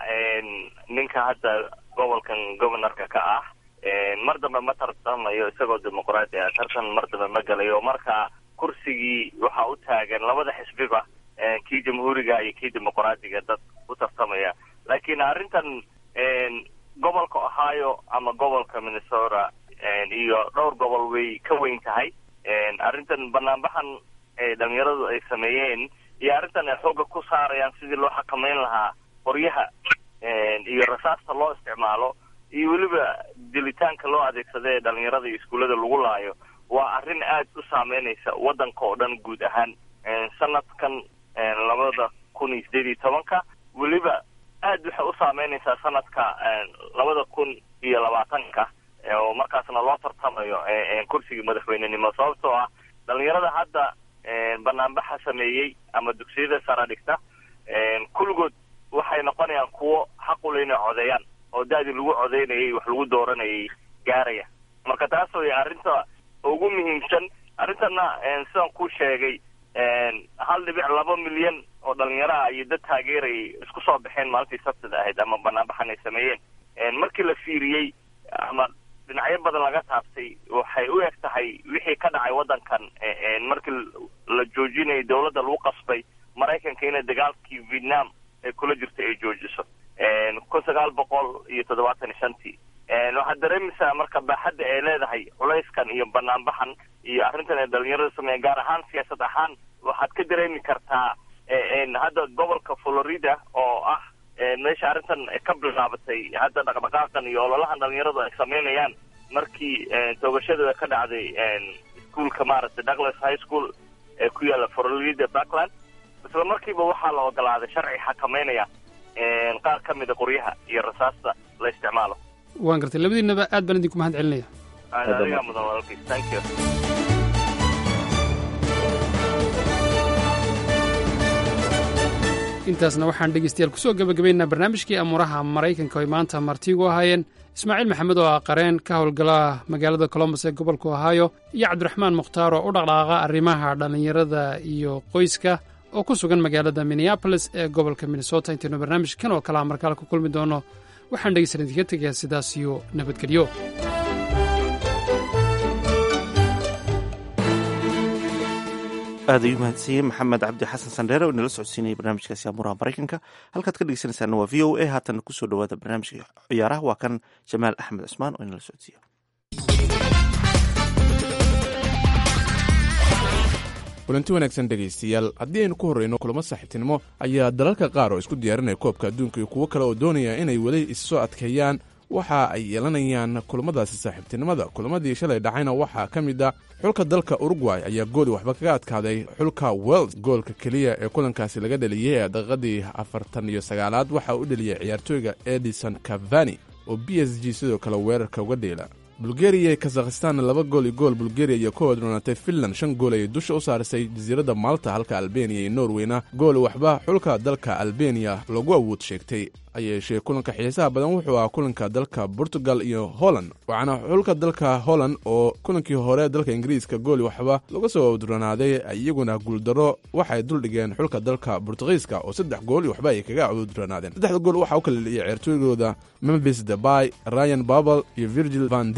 ninka hadda gobolkan governorka ka ah mar dambe ma tartamayo isagoo dimuqraadi ah tartan mar dambe ma galayo marka kursigii waxa u taagan labada xisbiba kii jamhuuriga iyo kii dimuqraadiga dad u tartamaya laakiin arrintan gobolka ohio ama gobolka minnesota iyo dhowr gobol way ka weyn tahay arrintan banaanbaxan ee dhalinyaradu ay sameeyeen iyo arrintan ay xoogga ku saarayaan sidii loo xakameyn lahaa qoryaha iyo rasaasta loo isticmaalo iyo weliba dilitaanka loo adeegsada ee dhalinyarada iyo iskuullada lagu laayo waa arrin aad u saameynaysa waddanka oo dhan guud ahaan sanadkan labada kun iyo sideed iyo tobanka weliba aad waxay u saameynaysaa sanadka labada kun iyo labaatanka oo markaasna loo tartamayo kursigii madaxweynenimo sababtoo ah dhalinyarada hadda banaanbaxa sameeyey ama dugsiyada sara dhigta kulligood waxay noqonayaan kuwo xaqule inay codeeyaan oo da-dii lagu codeynayay wax lagu dooranayay gaaraya marka taas way arrinta ugu muhiimsan arrintana sidaan ku sheegay hal dhibic laba milyan oo dhalinyaro ah iyo dad taageerayay isku soo baxeen maalintii sabtida ahayd ama banaanbaxan ay sameeyeen markii la fiiriyey ama dhinacyo badan laga taabtay waxay u eg tahay wixii ka dhacay waddankan markii la joojinayay dowladda lagu qasbay maraykanka inay dagaalkii vietnam ay kula jirta ay joojiso kun sagaal boqol iyo toddobaatan iyo shantii waxaad dareemaysaa marka baaxadda ay leedahay culayskan iyo banaanbaxan iyo arrintan ay dhalinyarada sameeyeen gaar ahaan siyaasad ahaan waxaad ka dareemi kartaa hadda gobolka florida oo ah meesha arrintan ka bilaabatay hadda dhaqdhaqaaqan iyo ololahan dhalinyaradu ay sameynayaan markii toogashadooda ka dhacday iskuolka maaragtay douglas high school ee ku yaalla florida backland isla markiiba waxaa la ogolaaday sharci xakameynaya qaar ka mida qoryaha iyo rasaasta la isticmaalo waan gartay labadiinaba aad baan idinku mahad celinaya adigaa mudan walaalkiis thank you intaasna waxaan dhegeystayaal kusoo gebagabaynaa barnaamijkii amuuraha maraykanka oy maanta martigu ahaayeen ismaaciil maxamed oo ah qareen ka howlgala magaalada colombos ee gobolka ohio iyo cabdiraxmaan mukhtaar oo u dhaqdhaqaaqa arrimaha dhallinyarada iyo qoyska oo ku sugan magaalada minneabolis ee gobolka minnesota intaynu barnaamijkan oo kalea markaale ku kulmi doono waxaan dhegeysan idinka tegayaa sidaas iyo nabadgelyo aad ayuu mahadsiiyey maxamed cabdi xasan sandheere oo inala socodsiinayay barnaamijkaasi amuuraha maraykanka halkaad ka dhegeysanaysaana waa v o a haatan kusoo dhawaada barnaamijka ciyaaraha waa kan jamaal axmed cusmaan oo inala socodsiiya kulanti wanaagsan dhegaystayaal haddii aynu ku horreyno kulamo saaxiibtinimo ayaa dalalka qaar oo isku diyaarinaya koobka adduunka iyo kuwo kale oo doonaya inay weli issoo adkeeyaan waxa ay yeelanayaan kulamadaasi saaxiibtinimada kulamadii shalay dhacayna waxaa ka mid a xulka dalka urugway ayaa gooli waxba kaga adkaaday xulka wels goolka keliya ee kulankaasi laga dheliyey ee daqiiqadii afartan iyo sagaalaad waxaa u dheliyay ciyaartooyga edison cavani oo b s g sidoo kale weerarka uga dheela bulgeriya iyo kazakhistan laba gool iyo gool bulgeriya iyo ku wadroonatay finland shan gool ayay dusha u saarisay jasiiradda malta halka albeniya iyo norweyna gool waxba xulka dalka albeniya lagu awood sheegtay ayeeshee kulanka xiisaha badan wuxuu ahaa kulanka dalka portugal iyo holland waxaana xulka dalka holland oo kulankii hore dalka ingiriiska gooli waxba laga soo awdronaaday iyaguna guuldaro waxay duldhigeen xulka dalka bortugiiska oo saddex gool iyo waxba ay kaga awdronaadeen saddexda gool waxaa u kala dheliyay ceertooygooda memphis debay ryan babel iyo virgil van dik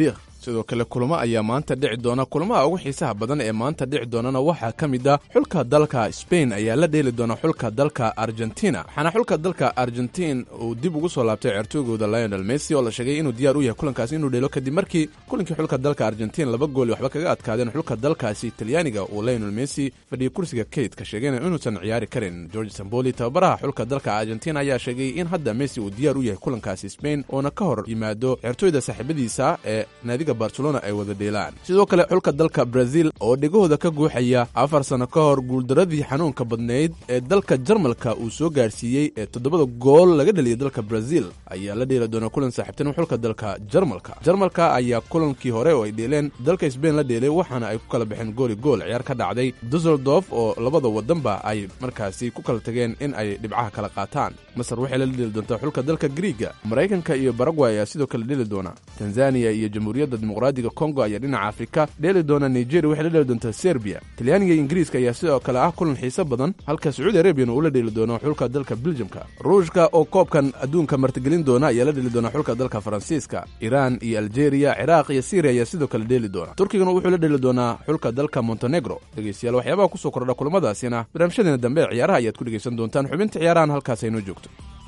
sidoo kale kulamo ayaa maanta dhici doona kulamaha ugu xiisaha badan ee maanta dhici doonana waxaa ka mid ah xulka dalka sbain ayaa la dheeli doona xulka dalka argentina waxaana xulka dalka argentin uu dib ugu soo laabtay ceertoygooda lionel messi oo la sheegay inuu diyaar u yahay kulankaasi inuu dheelo kadib markii kulankii xulka dalka argentin laba gool waxba kaga adkaadeen xulka dalkaasi talyaaniga uu lionel messi fadhiyay kursiga kaydka sheegayna inuusan ciyaari karin george samboli tababaraha xulka dalka argentina ayaa sheegay in hadda messi uu diyaar u yahay kulankaasi sbain oona ka hor yimaado ceertooyda saaxiibadiisa ee naadiga barcelona ay wada dheelaan sidoo kale xulka dalka brazil oo dhegahooda ka guuxaya afar sano ka hor guuldaradii xanuunka badnayd ee dalka jarmalka uu soo gaarsiiyey ee toddobada gool laga dheliyay dalka brazil ayaa la dheeli doona kulan saaxiibtinimo xulka dalka jarmalka jarmalka ayaa kulankii hore oo ay dheeleen dalka sbain la dheelay waxaana ay ku kala baxeen gooli gool ciyaar ka dhacday dusseldorf oo labada wadanba ay markaasi ku kala tageen in ay dhibcaha kala qaataan masar waxay la dheeli doontaa xulka dalka griiga maraykanka iyo baragway ayaa sidoo kale dheeli doona tanzaniya iyo jamhuuriyadda dimuqraadiga kongo ayaa dhinaca afrika dheeli doona nigeria waxay la dheeli doontaa serbiya talyaaniga iyo ingiriiska ayaa sidoo kale ah kulan xiise badan halka sacuudi arabiyan uu la dheeli doono xulka dalka beljamka ruushka oo koobkan adduunka martigelin doona ayaa la dheeli doona xulka dalka faransiiska iraan iyo aljeeriya ciraaq iyo syriya ayaa sidoo kale dheeli doona turkigana wuxuu la dheeli doonaa xulka dalka montenegro dhegeystayaal waxyaabaha kusoo kordha kulamadaasina barnaamijyadeena dambe ee ciyaaraha ayaad ku dhegeysan doontaan xubinta ciyaarahan halkaas aynoo joogto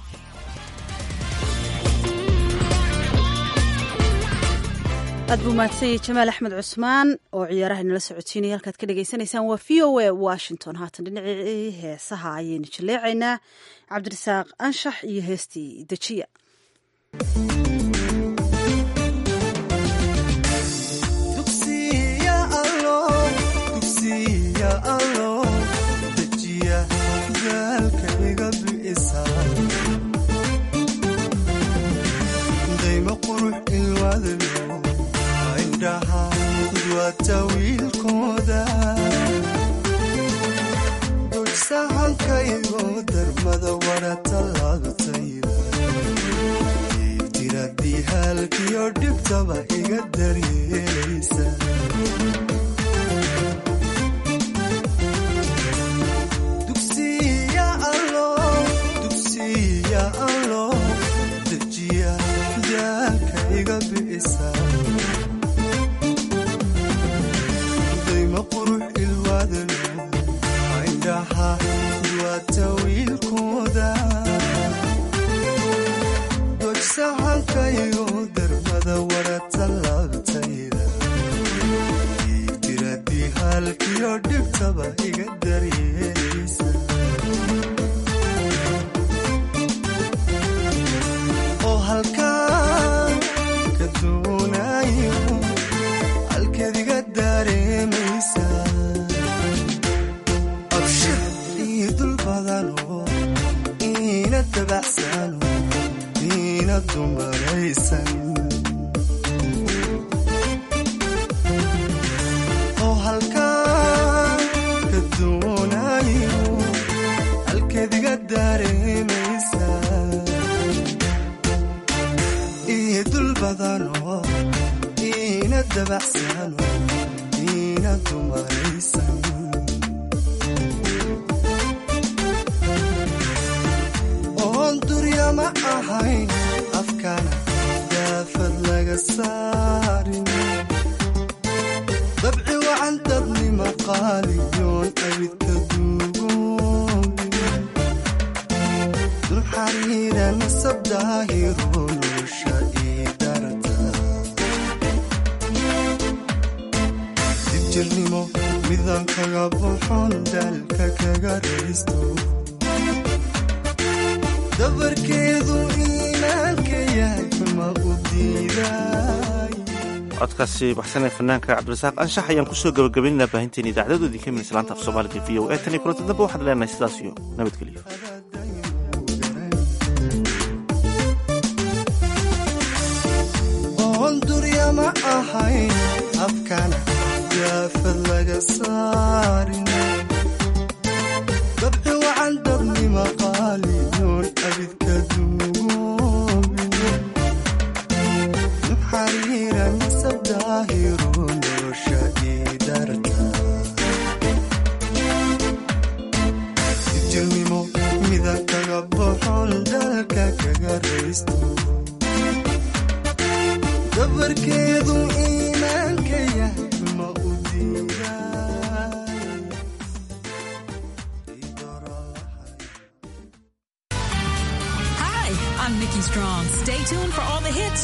aad buu mahadsanyay jamaal axmed cusmaan oo ciyaaraha inala socodsiinaya halkaad ka dhagaysanaysaan waa v o a washington haatan dhinacii heesaha ayaynu jaleecaynaa cabdirasaaq anshax iyo heestii dejiya dulsahankaygo darmada wara tallaabtayda ibtiradii haalkiyo dhibtaba iga daryeelaysa dugsiya allo dejiya daalka iga bi'isa dojsahankaygo darmada wara tallaabtayda ibtiradii haalkiyo dhibtaba iga daryeelaysa oo halkaan ka doonayo halkeed iga dareemaysa abshir iyo dul badano ina dabacsano ina dumaraysan oo halkaan ka doonayo halkeed iga dareemaysa iyo dul badano ina dabacsano ina dumaraysan oon durya ma ahayn afkana daafad laga saarin dabci wacan dadnima qaaliyoon abidka duugoobin dulxariira nasab daahiro nolosha ii darta dibjirnimo midan kaga buxon daalka kaga raysto dabarkeedu iimaanka yahay ma u diiday codkaasi baxsanee fanaanka cabdirasaaq anshax ayaan kusoo gabagabaynaa baahinteen idaacadadu idinka min islaanta af soomaaliga v o e tan iyo kulanta dambe waxaad leenahay sidaas iyo nabadgelyo oon durya ma ahayn afkana daafad laga saarin dabci wacan dadnima qaaliyoon abidka duugoobin nuxariira nasab daahiro nolosha ii darta dijirnimo midan kaga boxon dalka kaga raysto dabarkeedu ii tuned for all the hits